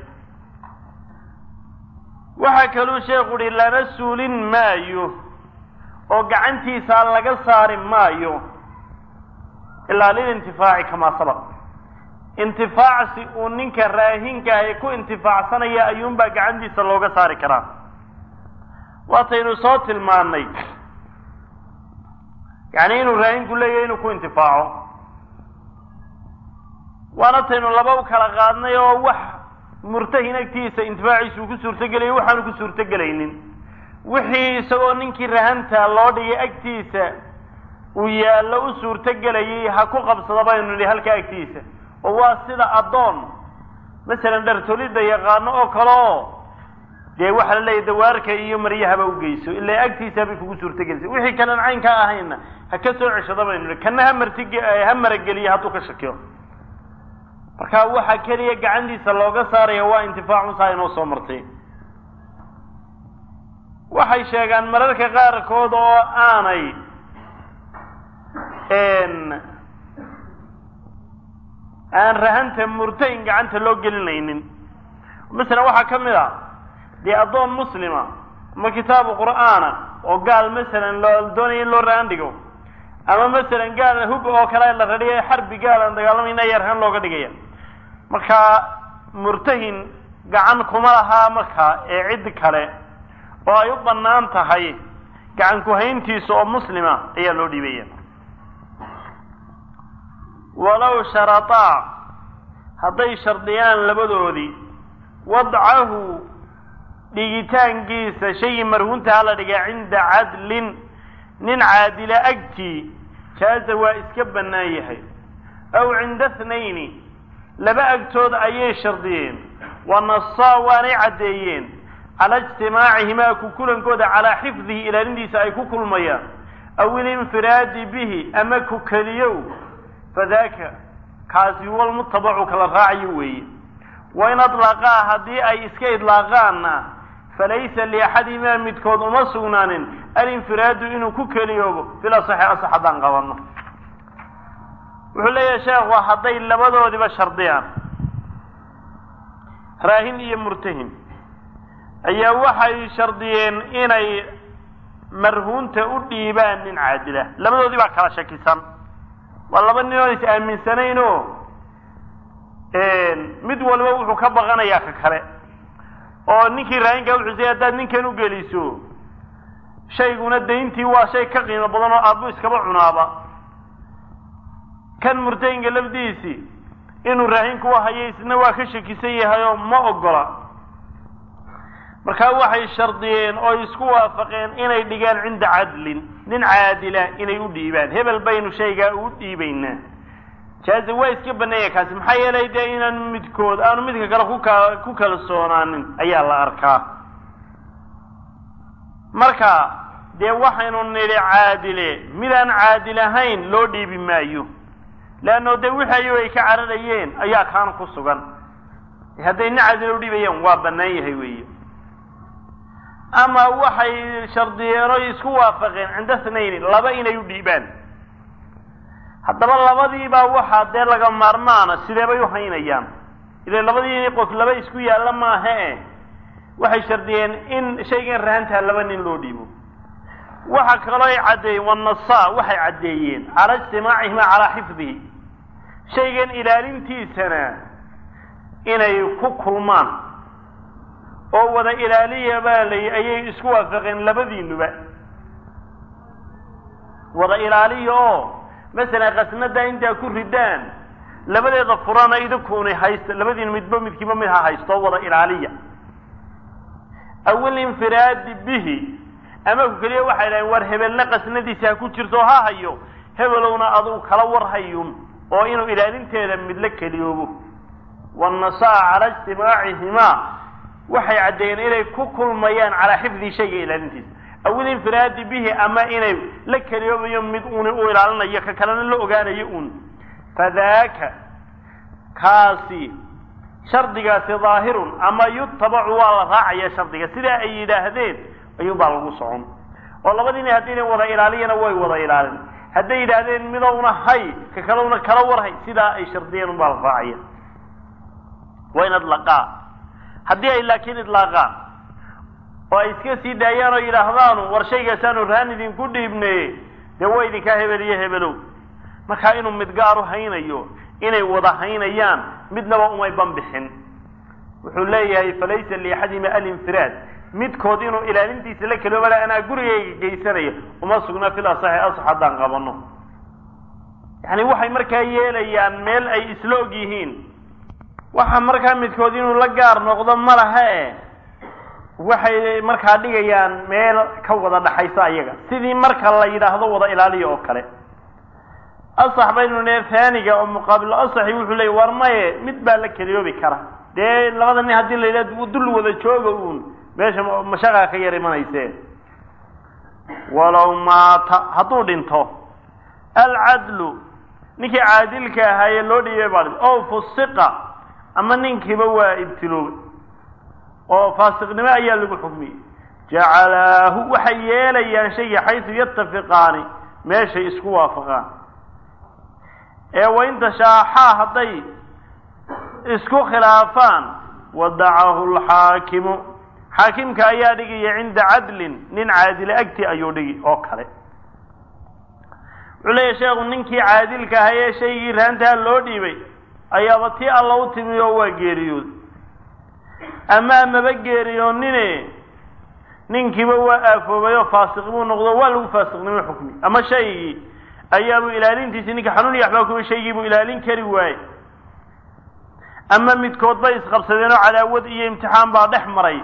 waxaa kaluu sheekhu uhi lana suulin maayo oo gacantiisa laga saari maayo ilaa lilintifaaci kamaa sabaq intifaacsi uu ninka raahinka ahi ku intifaacsanaya ayuunbaa gacantiisa looga saari karaa waataynu soo tilmaannay yacni inuu raahinku leeyahay inuu ku intifaaco waana taynu laba u kala qaadnay oo wax murtahin agtiisa intifaaciisa uu ku suurtogelayo waxaanu ku suurtogelaynin wixii isagoo ninkii rahanta loo dhigay agtiisa uu yaallo u suurtogelayay ha ku qabsada baynu nidhi halka agtiisa oo waa sida addoon masalan dhartolidda yaqaano oo kale oo dee waxaa la leeyahy dawaarka iyo maryahaba u geyso ilaa agtiisa bay kugu suurtogelaysa wixii kanan caynkaa ahayna ha ka soo ceshada baynu nidhi kana ha martig ha marageliya hadduu ka shakiyo marka waxaa keliya gacantiisa looga saaraya waa intifaacunsaa inoo soo martay waxay sheegaan mararka qaarkood oo aanay aan rahanta murtahin gacanta loo gelinaynin masalan waxaa ka mid a dee addoon muslima ama kitaabu qur'aana oo gaal masalan loo doonaya in loo rahan dhigo ama masalan gaal hub oo kale la radhiya xarbi gaal aan dagaalamayna ayaa rahan looga dhigaya markaa murtahin gacan kuma lahaa markaa ee cid kale oo ay u bannaan tahay gacan ku-hayntiisa oo muslima ayaa loo dhiibaya walow sharataa hadday shardiyaan labadoodii wadcahu dhigitaankiisa shaygii marhuunta hala dhigaa cinda cadlin nin caadila agtii jaaza waa iska bannaan yahay aw cinda thnayni laba agtood ayay shardiyeen wa nasaa waanay caddeeyeen cala ijtimaacihimaa ku kulankooda calaa xifdihi ilaalintiisa ay ku kulmayaan aw ilinfiraadi bihi ama ku keliyow fadaaka kaasi huwa lmutabacu kala raacayo weeye wain adlaqaa haddii ay iska idlaaqaanna falaysa liaxadihimaa midkood uma sugnaanin alinfiraadu inuu ku keliyoobo fil asaxi asax haddaan qabanno wuxuu leeyahay sheekhu hadday labadoodiba shardiyaan raahin iyo murtahin ayaa waxay shardiyeen inay marhuunta u dhiibaan nin caadila labadoodii baa kala shakisan waa laba nin oon is aaminsanayn oo mid walba wuxuu ka baqanayaa ka kale oo ninkii raahinka wuxuu say haddaad ninkan u geliso shayguna dayntii waa shay ka qiimo badan oo aabbu iskaba cunaaba kan murtahinka lafdiisii inuu raahinku hayo isna waa ka shakisan yahay oo ma ogola markaa waxay shardiyeen oo isku waafaqeen inay dhigaan cinda cadlin nin caadila inay u dhiibaan hebel baynu shaygaa ugu dhiibaynaa jaaza waa iska baneeya kaasi maxaa yeelay dee inaan midkood aanu midka kale kuka ku kalsoonaanin ayaa la arkaa marka dee waxaynu nidhi caadile midaan caadil ahayn loo dhiibi maayo leanno dee wixii ayago ay ka cararayeen ayaa kaana ku sugan hadday nin caadila u dhiibayaan waa bannaan yahay weeye ama waxay shardiyeen oo isku waafaqeen cinda thnayni laba inay u dhiibaan haddaba labadiibaa waxaa dee laga maarmaana sidee bay u haynayaan ile labadii qof laba isku yaalla maaha e waxay shardiyeen in shaygan rahantaha laba nin loo dhiibo waxa kaloo ay caddeeyeen wanasa waxay caddeeyeen cala ijtimaacihima calaa xifdihi shaygan ilaalintiisana inay ku kulmaan oo wada ilaaliya baa lay ayay isku waafaqeen labadiinuba wada ilaaliya oo masalan khasnada intaa ku ridaan labadeeda furana idinkuuni haysta labadiin midba midkiiba mid ha haysto wada ilaaliya awil infiraadi bihi ama ku keliya waxay dhahen war hebelna qasnadiisa ha ku jirto ha hayo hebelowna adugu kala warhayun oo inuu ilaalinteeda midla keliyoobo wanasaa cala ijtimaacihimaa waxay caddeeyeen inay ku kulmayaan calaa xifdi shayga ilaalintiisa awil infiraadi bihi ama inay la keliyoobayo mid uuni u ilaalinayo ka kalena la ogaanayo uun fadaaka kaasi shardigaasi daahirun ama yutabacu waa la raacaya shardiga sidaa ay yidhaahdeen ayuunbaa lagu socon oo labadiina haddiina wada ilaaliyana way wada ilaalin hadday yidhaahdeen midowna hay ka kalowna kala warhay sidaa ay shardiyeen unbaa la raacaya waa in adlaqaa haddii ay laakiin idlaaqaan oo ay iska sii daayaan oo yidhaahdaanu war shaygaasaanu rahan idinku dhiibneye dee waa idinkaa hebel iyo hebelow markaa inuu mid gaaru haynayo inay wada haynayaan midnaba umay banbixin wuxuu leeyahay falaysa liaxadima alinfiraad midkood inuu ilaalintiisa la keliyooba le anaa gurigayga geysanaya uma sugna fil asaxi asax haddaan qabano yani waxay markaa yeelayaan meel ay isla og yihiin waxa markaa midkood inuu la gaar noqdo ma laha e waxay markaa dhigayaan meel ka wada dhaxaysa ayaga sidii marka la yidhaahdo wada ilaaliya oo kale asax baynu ne haaniga oo muqaabil asaxi wuxuu leeyay war maye mid baa la keliyoobi kara dee labada nin haddii la yidhahdo dul wada jooga uun meesha mashaqaa ka yar imanayse walow maata hadduu dhinto alcadlu ninkii caadilka ahaayee loo dhiibay baa dhinto o fusiqa ama ninkiiba waa ibtiloobay oo faasiqnimo ayaa lagu xukmiyey jacalaahu waxay yeelayaan shayga xaysu yatafiqaani meeshay isku waafaqaan ee wain tashaaxaa hadday isku khilaafaan wadacahu lxaakimu xaakimka ayaa dhigaya cinda cadlin nin caadile agti ayuu dhigi oo kale wuxuu leeyahy sheekhu ninkii caadilka ahaa ee shaygii raantaha loo dhiibay ayaaba tii alla u timi oo waa geeriyooday ama amaba geeriyoonine ninkiiba waa aafoobay oo faasiq buu noqdo waa lagu faasiqnimo xukmi ama shaygii ayaabuu ilaalintiisi ninka xanuun iyo waxbaa kuwa shaygii buu ilaalin kari waaye ama midkood bay isqabsadeen oo cadaawad iyo imtixaan baa dhex maray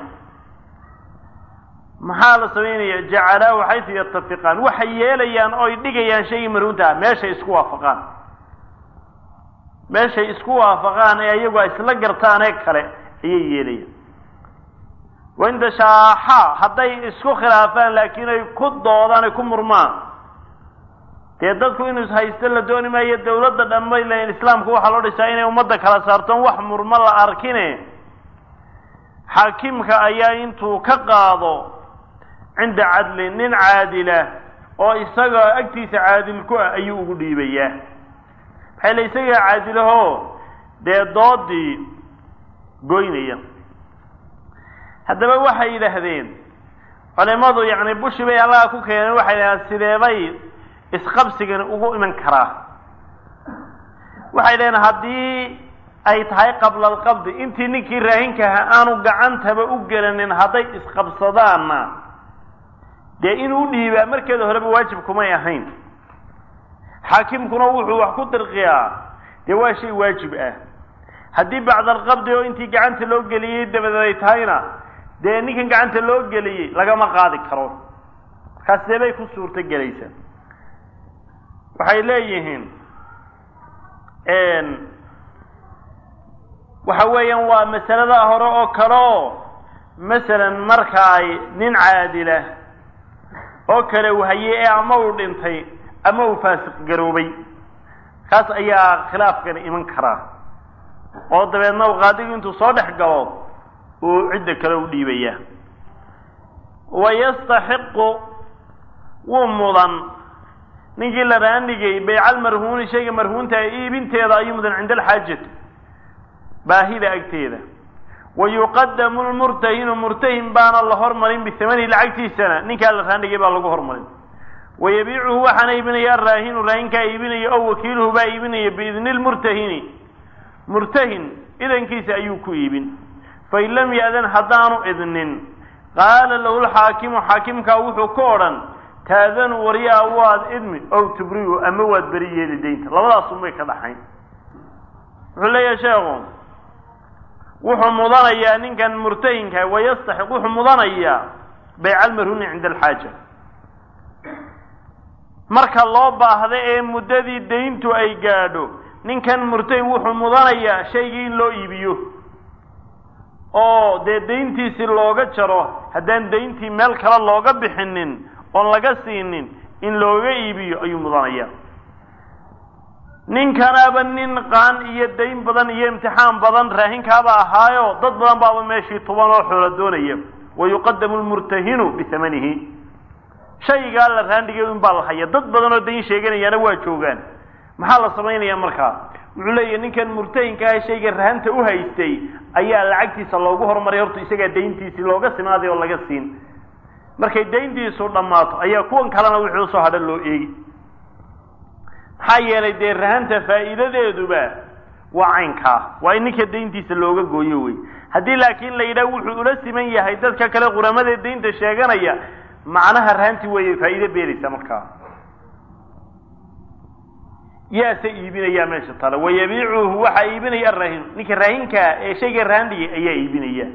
maxaa la samaynaya jacalaahu xaysu yatafiqaan waxay yeelayaan oy dhigayaan shaygii marhuunta ah meeshay isku waafaqaan meeshay isku waafaqaan ee iyagu ay isla gartaan ee kale ayay yeelayaan wain tashaaxa hadday isku khilaafaan laakiin ay ku doodaan ay ku murmaan dee dadku inuu ishaysto la dooni maayo dawladda dhanbay leeyiin islaamku waxaa loo dhisaa inay ummadda kala saartoon wax murmo la arkine xaakimka ayaa intuu ka qaado cinda cadlin nin caadila oo isaga agtiisa caadil ku ah ayuu ugu dhiibayaa maxay le isagaa caadilahoo dee doodii goynaya haddaba waxay yidhaahdeen culimadu yacni bushi bay allaha ku keeneen waxay yidhahdeen sideebay isqabsigani ugu iman karaa waxay dhaheen haddii ay tahay qabla alqabdi intii ninkii raahinkaha aanu gacantaba u gelanin hadday isqabsadaanna dee inuu dhiibaa markeeda horeba waajib kumay ahayn xaakimkuna wuxuu wax ku dirqiyaa dee waa shay waajib ah haddii bacda alqabdi oo intii gacanta loo geliyey dabadeed ay tahayna dee ninkan gacanta loo geliyey lagama qaadi karo markaas dee bay ku suurto gelaysaa waxay leeyihiin waxa weeyaan waa masalada hore oo kale oo masalan marka ay nin caadila oo kale wahaye ee ama uu dhintay ama uu faasiq garoobay kaas ayaa khilaafkani iman karaa oo dabeedna u qaadigu intuu soo dhex galo uu cidda kale u dhiibaya wayastaxiqu wuu mudan ninkii la raanigay baycal marhuuni shayga marhuunta iibinteeda ayuu mudan cinda alxaajati baahida agteeda wa yuqadamu lmurtahinu murtahin baana la hormarin bihamanihi lacagtiisana ninkaa la raanigay baa lagu hormarin wayabiicuhu waxaana iibinaya araahinu raahinkaa iibinaya oo wakiiluhu baa iibinaya biidni lmurtahini murtahin idankiisa ayuu ku iibin fain lam ya'dan haddaanu idnin qaala lahu lxaakimu xaakimkaa wuxuu ka odhan taadanu waryaa waad idmi ow tubriu ama waad beri yeeli daynta labadaasun bay ka dhaxayn wuxuu leeyahay sheekhu wuxuu mudanayaa ninkan murtahinka wayastaxiq wuxuu mudanayaa bayca almarhuni cinda alxaaja marka loo baahda ee muddadii dayntu ay gaadho ninkan murtahin wuxuu mudanayaa shaygii in loo iibiyo oo dee dayntiisii looga jaro haddaan dayntii meel kale looga bixinin oon laga siinin in looga iibiyo ayuu mudanayaa ninkanaaba nin qaan iyo dayn badan iyo imtixaan badan raahinkaaba ahaayo dad badan baaba meeshii tuban oo xoola doonaya wa yuqadamu lmurtahinu bihamanihi shaygaa la raandhigay in baa la haya dad badan oo dayn sheeganayaana waa joogaan maxaa la samaynayaa markaa wuxuu leeyahy ninkan murtahinka ah shayga rahanta u haystay ayaa lacagtiisa loogu horumaray horta isagaa dayntiisii looga simaaday oo laga siin markay dayntiisu dhammaato ayaa kuwan kalena wixii usoo hadha loo eegi maxaa yeelay dee rahanta faa'iidadeeduba waa caynkaa waa in ninka dayntiisa looga gooyo wey haddii laakiin la yidhaah wuxuu ula siman yahay dadka kale quramadee daynta sheeganaya macnaha rahanti weeye faa'iide beeraysa markaa yaase iibinayaa meesha tale wayabiicuhu waxaa iibinaya araahin ninka raahinkaa ee shayga rahandhigay ayaa iibinaya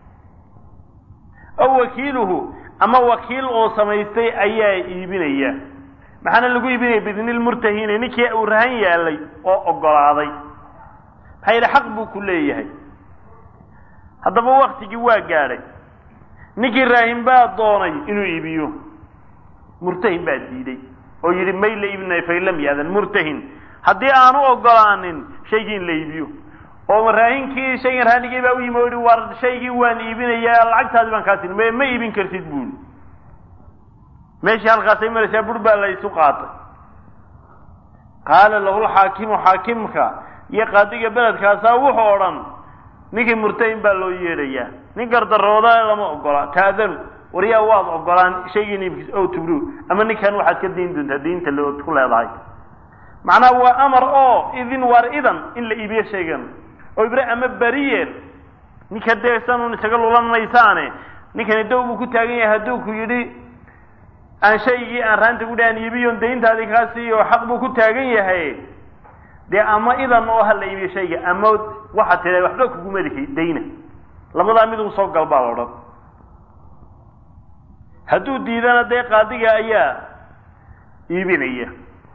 aw wakiiluhu ama wakiil oo samaystay ayaa iibinaya maxaana lagu iibinaya bidni lmurtahini ninkii uu rahan yaalay oo ogolaaday maxaa yidhi xaq buu ku leeyahay haddaba waktigii waa gaadhay ninkii raahin baa doonay inuu iibiyo murtahin baa diiday oo yidhi may la iibinayo fain lam yaadan murtahin haddii aanu ogolaanin shaygii in la iibiyo oo raahinkii shaygan raanigii baa u yimi o yihi war shaygii waan iibinayaa lacagtaadi baan kaa siin m ma iibin kartid buuli meeshii halkaasay maraysaa bur baa la isu qaatay qaala lahu lxaakimu xaakimka iyo qaadiga beledkaasaa wuxuu odhan ninkii murtahin baa loo yeedhayaa nin gardarooda lama ogola taadanu waryaa waad ogolaan shaygii niibkiis o tubru ama ninkan waxaad ka dayn doontaa daynta lood ku leedahay macnaha waa amar oo idin waar idan in la iibiyo shaygan oo ibre ama beriye ninka dee sanun isaga lulan maysaane ninkani dow buu ku taagan yahay hadduu ku yidhi aan shaygii aan raanta ku dhahan iibiyon dayntaadii kaa siiyo xaq buu ku taagan yahay dee ama idan oo ha la iibiyo shayga ama waxaad tidha waxba kuguma lihi dayna labadaa mid uu soo galbaa la odhan hadduu diidana dee qaadiga ayaa iibinaya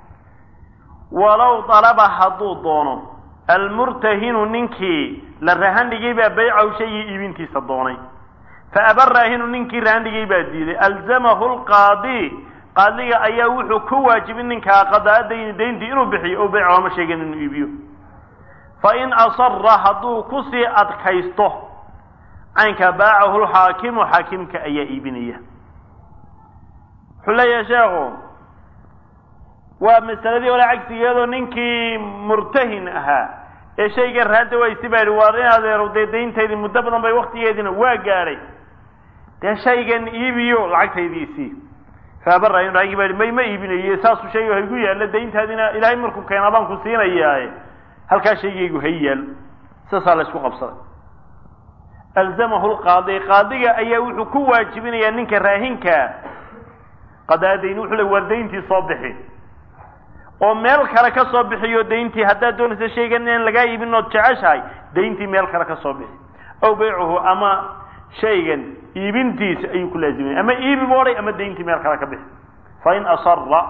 walow dalaba hadduu doono almurtahinu ninkii la rahandhigay baa baycahu shaygii iibintiisa doonay fa aba raahinu ninkii rahandhigay baa diiday alzamahu lqaadi qaadiga ayaa wuxuu ku waajibin ninkaa qadaa dayni dayntii inuu bixiyo o baycahu ama shaygan inuu iibiyo fa in asara hadduu kusii adkaysto caynka baacahu lxaakimu xaakimka ayaa iibinaya wuxuu leeyahay sheekhu waa masaladii hore cagsigeedoo ninkii murtahin ahaa ee shayga raanta waysi baa yihi waar in adeero dee dayntaydii muddo badan bay waktigeediina waa gaadhay dee shaygan iibiyo lacagtaydiisii faabarahin raagii baa yihi may ma iibinayo saasuu shayga haygu yaalla dayntaadina ilaahay markuu keenaa baan ku siinayaaye halkaa shaygaygu hay yaal saasaa la isku qabsaday alzamahu lqaadi qaadiga ayaa wuxuu ku waajibinayaa ninka raahinka qadaadayn wuxuu le waar dayntii soo bixi oo meel kale ka soo bixiyo dayntii haddaad doonaysa shaygan inaan lagaa iibin ood jeceshahay dayntii meel kale ka soo bixi aw baycuhu ama shaygan iibintiisa ayuu ku laaziminaya ama iibi boodhay ama dayntii meel kale ka bixi fa in asara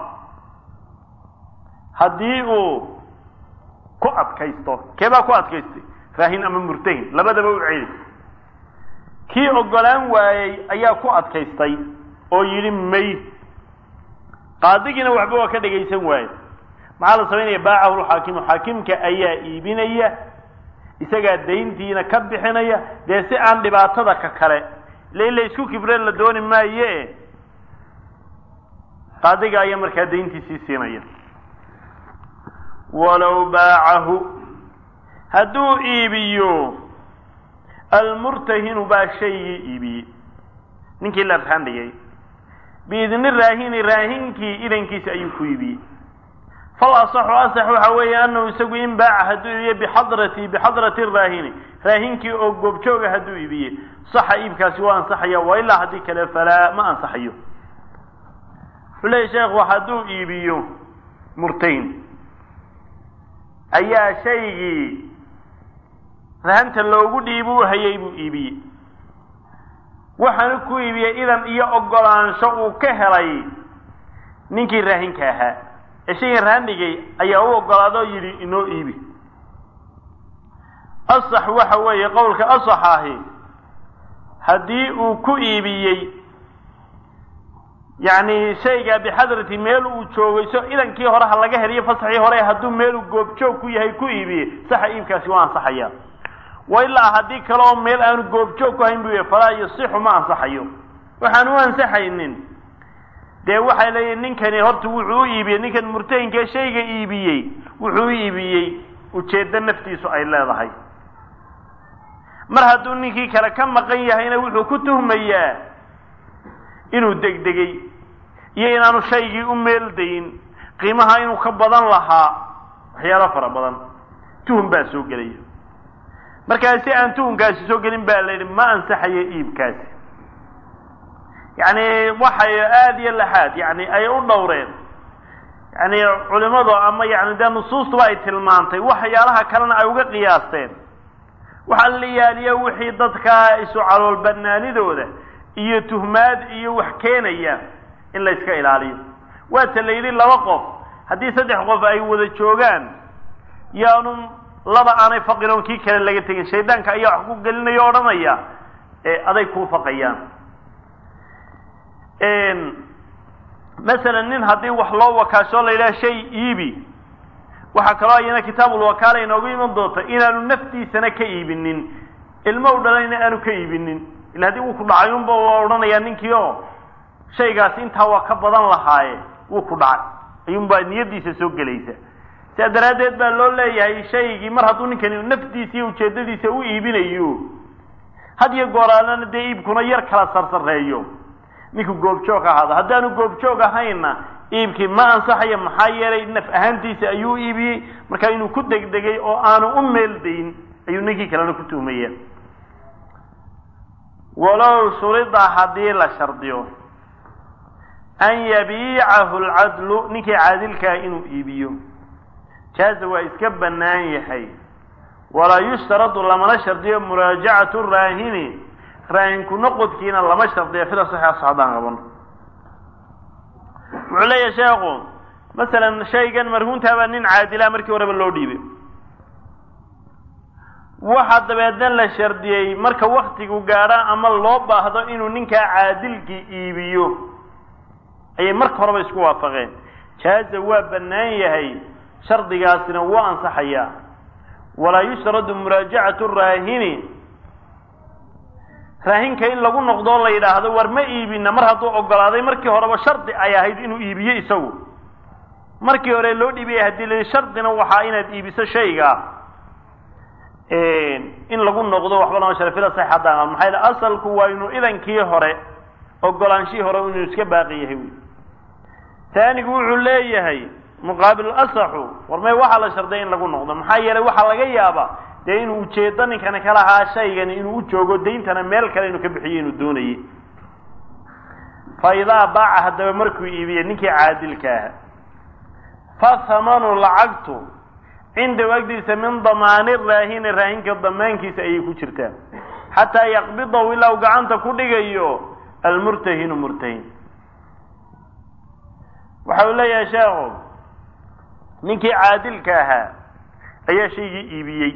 haddii uu ku adkaysto keebaa ku adkaystay raahin ama murtahin labadaba u celi kii ogolaan waayey ayaa ku adkaystay oo yidhi may qaadigiina waxba waa ka dhagaysan waaye maxaa la samaynaya baacahu lxaakimu xaakimka ayaa iibinaya isagaa dayntiina ka bixinaya dee si aan dhibaatada ka kale ila in la isku kibreen la dooni maaye qaadiga ayaa markaa dayntiisii siinaya walow baacahu hadduu iibiyo almurtahinu baa shaygii iibiyey ninkii la raandhigay biidni raahini raahinkii idankiisa ayuu ku iibiyey fal asaxu asax waxa weeye anahu isagu in baaca hadduu iibiye bixadrati bixadrati raahini raahinkii oo goobjooga hadduu iibiye saxa iibkaasi waa ansaxaya wa ilaa haddii kale falaa ma ansaxayo wuxuu leeyahy sheekhu hadduu iibiyo murtahin ayaa shaygii rahanta loogu dhiibu u hayay buu iibiyey waxaanu ku iibiyey idan iyo ogolaansho uu ka helay ninkii raahinka ahaa ee shaygan rahan dhigay ayaa u ogolaado yidhi inoo iibi asax waxa weeye qowlka asax ahi haddii uu ku iibiyey yacni shayga bixadrati meel uu joogayso idankii hore ha laga heliyo fasaxii hore hadduu meeluu goobjoog ku yahay ku iibiyey saxa iibkaasi waa ansaxaya wa ilaa haddii kale oo meel aanu goobjoog ku hayn buu yahay falaa yasixu ma ansaxayo waxaan u ansaxaynin dee waxay leeyihin ninkani horta wuxuu u iibiyey ninkan murtahinkee shayga iibiyey wuxuu u iibiyey ujeeddo naftiisu ay leedahay mar hadduu ninkii kale ka maqan yahayna wuxuu ku tuhmayaa inuu degdegay iyo inaanu shaygii u meeldayin qiimaha inuu ka badan lahaa waxyaalo fara badan tuhum baa soo gelaya markaa si aan tuhumkaasi soo gelin baa la yidhi ma ansaxayo iibkaasi yacni waxay aada iyo laxaad yani ay u dhowreen yani culimadu ama yani dee nusuustuba ay tilmaantay waxyaalaha kalena ay uga qiyaasteen waxaa la yaaliya wixii dadka isu calool banaanidooda iyo tuhmaad iyo wax keenaya in la iska ilaaliyo waata la yidhi laba qof haddii saddex qof ay wada joogaan yaanu laba aanay faqiroon kii kale laga tegin shaydaanka ayaa wax ku gelinaya o odhanaya ee aday kuu faqayaan masalan nin haddii wax loo wakaasho la yidhaha shay iibi waxaa kaloo ayana kitaabulwakaala inoogu iman doonta inaanu naftiisana ka iibinin ilmo u dhalayna aanu ka iibinin ila haddii wuu ku dhacay unba waa odhanayaa ninkii oo shaygaasi intaa waa ka badan lahaaye wuu ku dhacay ayuunbaa niyadiisa soo gelaysa sidaa daraaddeed baa loo leeyahay shaygii mar hadduu ninkani naftiisa iyo ujeedadiisa u iibinayo had iyo gooraalana dee iibkuna yar kala sarsareeyo ninku goobjoog ahaado haddaanu goobjoog ahayna iibkii ma ansaxayo maxaa yeelay naf ahaantiisa ayuu iibiyey marka inuu ku degdegay oo aanu u meeldayn ayuu ninkii kalena ku tuhmaya walow shurida haddii la shardiyo an yabiicahu alcadlu ninkii caadilkaa inuu iibiyo jaaza waa iska bannaan yahay walaa yushtaradu lamana shardiyo muraajacatu raahini raahinku noqodkiina lama shardiyo fila saxiixa haddaan qaban wuxuu leeyahay sheekhu masalan shaygan marhuuntaabaa nin caadilaa markii horeba loo dhiibay waxa dabeedna la shardiyey marka waktigu gaadho ama loo baahdo inuu ninkaa caadilkii iibiyo ayay marka horeba isku waafaqeen jaaza waa bannaan yahay shardigaasina wuu ansaxayaa walaa yushradu muraajacatu raahini raahinka in lagu noqdoo la yidhaahdo war ma iibina mar hadduu ogolaaday markii horeba shardi ay ahayd inuu iibiyo isagu markii hore loo dhiibaya haddii la shardina waxaa inaad iibiso shayga in lagu noqdo waxba lama shara fila sax haddaan maxaa yidhi asalku waa inuu idankii hore ogolaanshihii hore inuu iska baaqi yahay wy taanigu wuxuu leeyahay muqaabil asaxu war may waxaa la sharday in lagu noqdo maxaa yeelay waxaa laga yaabaa dee inuu ujeedo ninkani ka lahaa shaygani inuu u joogo dayntana meel kale inuu ka bixiyo inuu doonayay fa idaa baaca haddaba markuu iibiyey ninkii caadilka aha fa hamanu lacagtu cindahu agdiisa min damaani raahini raahinka damaankiisa ayay ku jirtaa xataa yaqbidahu ilaa uu gacanta ku dhigayo almurtahinu murtahin waxa uu leeyahay sheekhu ninkii caadilka ahaa ayaa shaygii iibiyey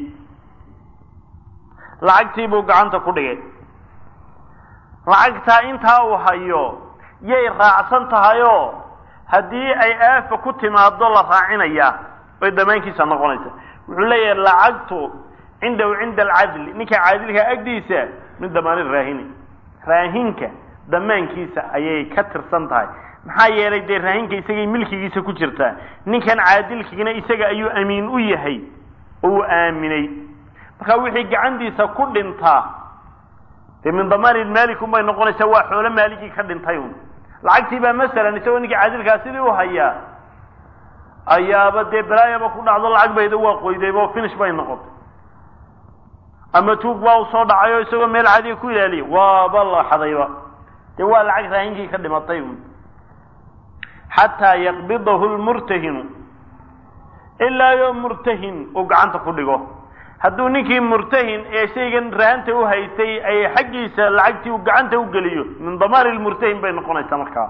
lacagtii buu gacanta ku dhigay lacagtaa intaa uu hayo yay raacsan tahayoo haddii ay aafa ku timaado la raacinayaa bay damaankiisa noqonaysa wuxuu leeyahay lacagtu cindahu cinda alcadli ninka caadilka agdiisa min damaani raahini raahinka damaankiisa ayay ka tirsan tahay maxaa yeelay dee raahinka isagay milkigiisa ku jirtaa ninkan caadilkiina isaga ayuu amiin u yahay oo uu aaminay marka wixii gacantiisa ku dhintaa dee min damaani maalik un bay noqonaysaa waa xoolo maaligii ka dhintay un lacagtii baa masalan isagoo ninkii caadilkaa sidii u hayaa ayaaba dee balaayaba ku dhacdo lacag bayda waa qoydayba oo finish bay noqotay ama tuug baa u soo dhacay oo isagoo meel cadiga ku ilaaliya waaba la xadayba dee waa lacag raahinkii ka dhimatay un xataa yaqbidahu lmurtahinu ilaa yo murtahin uu gacanta ku dhigo hadduu ninkii murtahin ee shaygan rahanta u haystay ay xaggiisa lacagtii uu gacanta u geliyo min damaani lmurtahin bay noqonaysaa markaa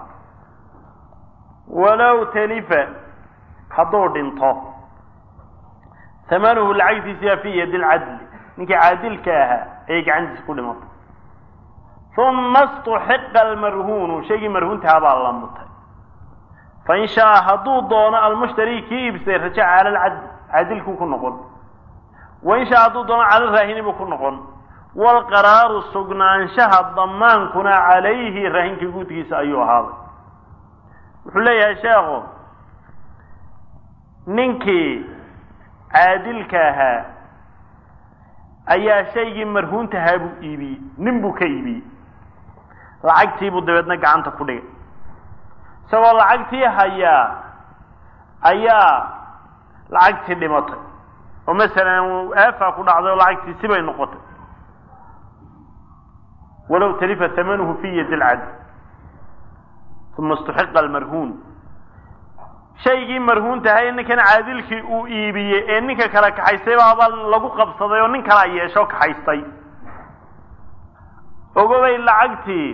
walow talifa hadduu dhinto hamanuhu lacagtiisiyaa fi yadi lcadli ninkii caadilka ahaa ayay gacantiisa ku dhimatay uma istuxiqa almarhuunu shaygii marhuuntahaa baa la mutay fain shaaa hadduu doono almushtari kii iibsaday rajaca cala alcadli caadilkuu ku noqon wain shaa hadduu doono cala raahini buu ku noqon waalqaraaru sugnaanshaha damaankuna calayhi raahinka guudkiisa ayuu ahaaday wuxuu leeyahay sheekhu ninkii caadilka ahaa ayaa shaygii marhuuntahaa buu iibiyey nin buu ka iibiyey lacagtiibuu dabeedna gacanta ku dhigay isagoo lacagtii hayaa ayaa lacagtii dhimatay oo masalan aafaa ku dhacday oo lacagtii sibay noqotay walow talifa hamanuhu fi yadi lcadl uma istuxiqa almarhuun shaygii marhuuntahay ninkan caadilkii uu iibiyey ee ninka kale kaxaystay baaba lagu qabsaday oo nin kalea yeesho kaxaystay ogobay lacagtii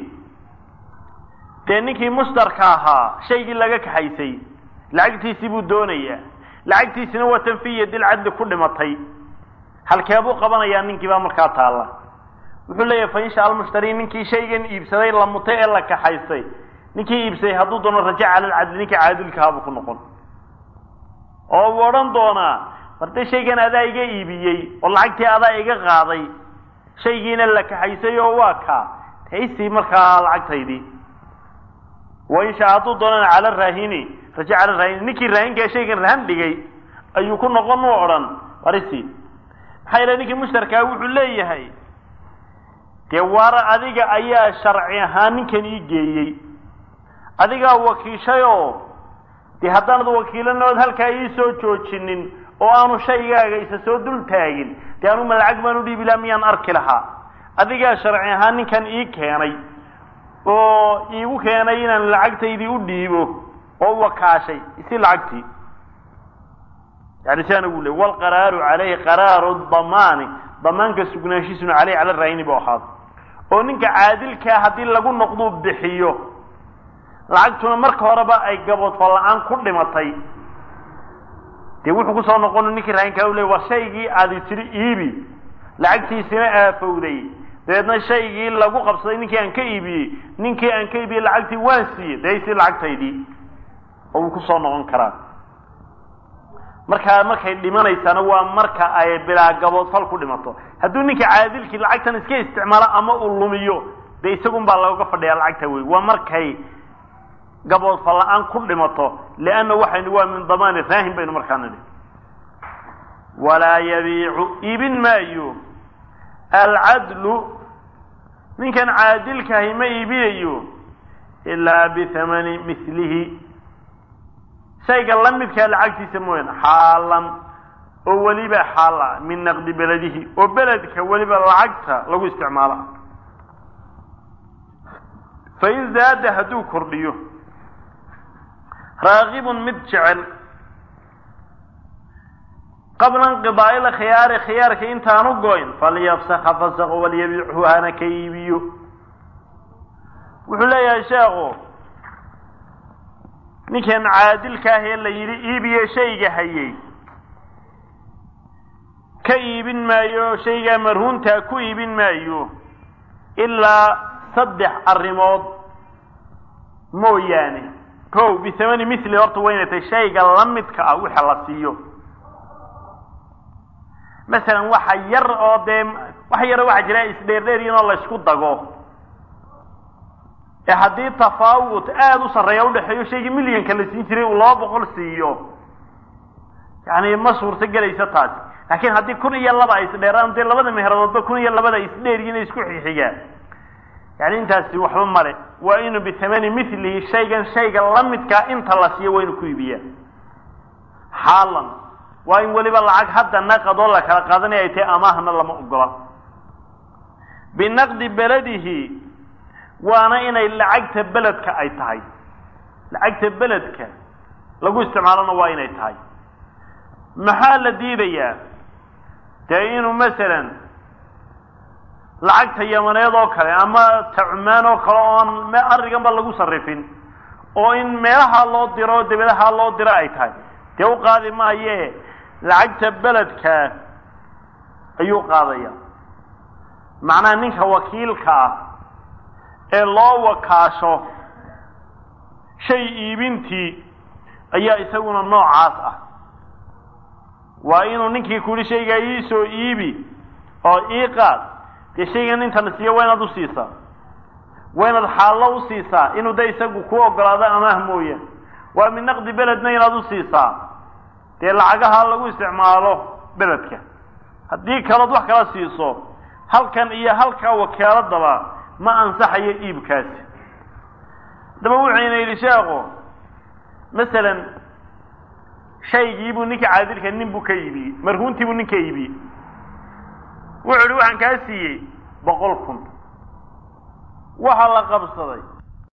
dee ninkii mushtarka ahaa shaygii laga kaxaysay lacagtiisii buu doonayaa lacagtiisina waa tan fi yadi lcadli ku dhimatay halkeebuu qabanayaa ninkii baa markaa taalla wuxuu leeyahay fa insha almushtari ninkii shaygan iibsaday la mutay ee la kaxaystay ninkii iibsaday hadduu doono rajaca cala alcadli ninkii caadilkahaabuu ku noqon oo uu odhan doonaa marde shaygan adaa iga iibiyey oo lacagtii adaa iga qaaday shaygiina la kaxaysay oo waa kaa taysii markaa lacagtaydii wa inshaa hadduu doonana cala raahini rajaca cala raahini ninkii raahinkaa shaygan rahan dhigay ayuu ku noqon u odhan warisi maxaa yeele ninkii mushtarkaa wuxuu leeyahay dee waara adiga ayaa sharci ahaan ninkan ii geeyey adigaa wakiishayoo dee haddaanad wakiilanood halkaa ii soo joojinin oo aanu shaygaaga isa soo dul taagin dee anuma lacag baan u dhiibi laha miyaan arki lahaa adigaa sharci ahaan ninkan ii keenay oo iigu keenay inaan lacagtaydii u dhiibo oo wakaashay isi lacagtii yani siaan ugu le wlqaraaru calayhi qaraaru damaani damaanka sugnaanshiisuna caleyhi cala raahini bu ahaado oo ninka caadilkaa haddii lagu noqduu bixiyo lacagtuna marka horeba ay gaboodfa la-aan ku dhimatay dee wuxuu kusoo noqon ninkii raahinkaa u le war shaygii aadi tiri iibi lacagtiisina aafowday dabeedna shaygii lagu qabsaday ninkii aan ka iibiyey ninkii aan ka iibiyey lacagtii waan siiyey daysii lacagtaydii oo wuu kusoo noqon karaa markaa markay dhimanaysaana waa marka ay bilaa gaboodfal ku dhimato hadduu ninka caadilkii lacagtan iska isticmaalo ama uu lumiyo dee isagun baa looga fadhiyaa lacagta wey waa markay gaboodfal la-aan ku dhimato lianna waxaynu waa min damaani raahin baynu markaa nidhi walaa yabiicu iibin maayo alcadlu ninkan caadilkahi ma iibinayo ilaa bihamani milihi shayga la midkaa lacagtiisa mooyaane xaalan oo weliba xaala min naqdi beledihi oo beledka weliba lacagta lagu isticmaalo fain zaada hadduu kordhiyo raagibun mid jecel qabla inqidaa'i lkhiyaari khiyaarka intaanu goyn falyafsaka fasaqo walyabiichu hana ka iibiyo wuxuu leeyahay sheekhu ninkan caadilka ah ee la yidhi iibiye shayga hayay ka iibin maayo shaygaa marhuuntaa ku iibin maayo ilaa saddex arrimood mooyaane ko bihamani mithli horta waynay tahay shayga la midka ah waxa la siiyo masalan waxa yar oo dee wax yaro waxa jira isdheerdheeryin oo laysku dago ee haddii tafaawut aada u sarreeya udhexeeyo shaygii milyanka la siin jiray uu laba boqol siiyo yani ma suurto gelayso taasi laakiin haddii kun iyo laba ay isdheeraan dee labada mehradoodba kun iyo labada isdheeryiin ay isku xixigaan yani intaasi waxba male waa inuu bihamani milihi shaygan shayga la midkaa inta la siiyo waa inuu ku iibiyaa xaalan waa in weliba lacag hadda naqadoo la kala qaadanaya ay tahay amaahna lama ogola binaqdi beledihi waana inay lacagta beledka ay tahay lacagta beledka lagu isticmaalona waa inay tahay maxaa la diidayaa dee inuu masalan lacagta yamaneed oo kale ama ta cumaan oo kale oon arriganba lagu sarrifin oo in meelaha loo diro debadaha loo diro ay tahay dee u qaadi maaye lacagta beledka ayuu qaadaya macnaha ninka wakiilka ah ee loo wakaasho shay iibintii ayaa isaguna noocaas ah waa inuu ninkii ku yihi shaygaa ii soo iibi oo ii qaad dee shaygan intan siiyo waa inaad usiisaa waa inaad xaallo usiisaa inuu de isagu ku ogolaado amaah mooyaan waa min naqdi beledna inaad usiisaa dee lacagaha lagu isticmaalo beledka haddii kalood wax kala siiso halkan iyo halkaa wakaaladaba ma ansaxayo iibkaasi haddaba wuxuyna yidhi sheekhu masalan shaygiibuu ninka caadilka nin buu ka iibiyey marhuuntiibuu nin ka iibiyey wuxuu ihi waxaan kaa siiyey boqol kun waxaa la qabsaday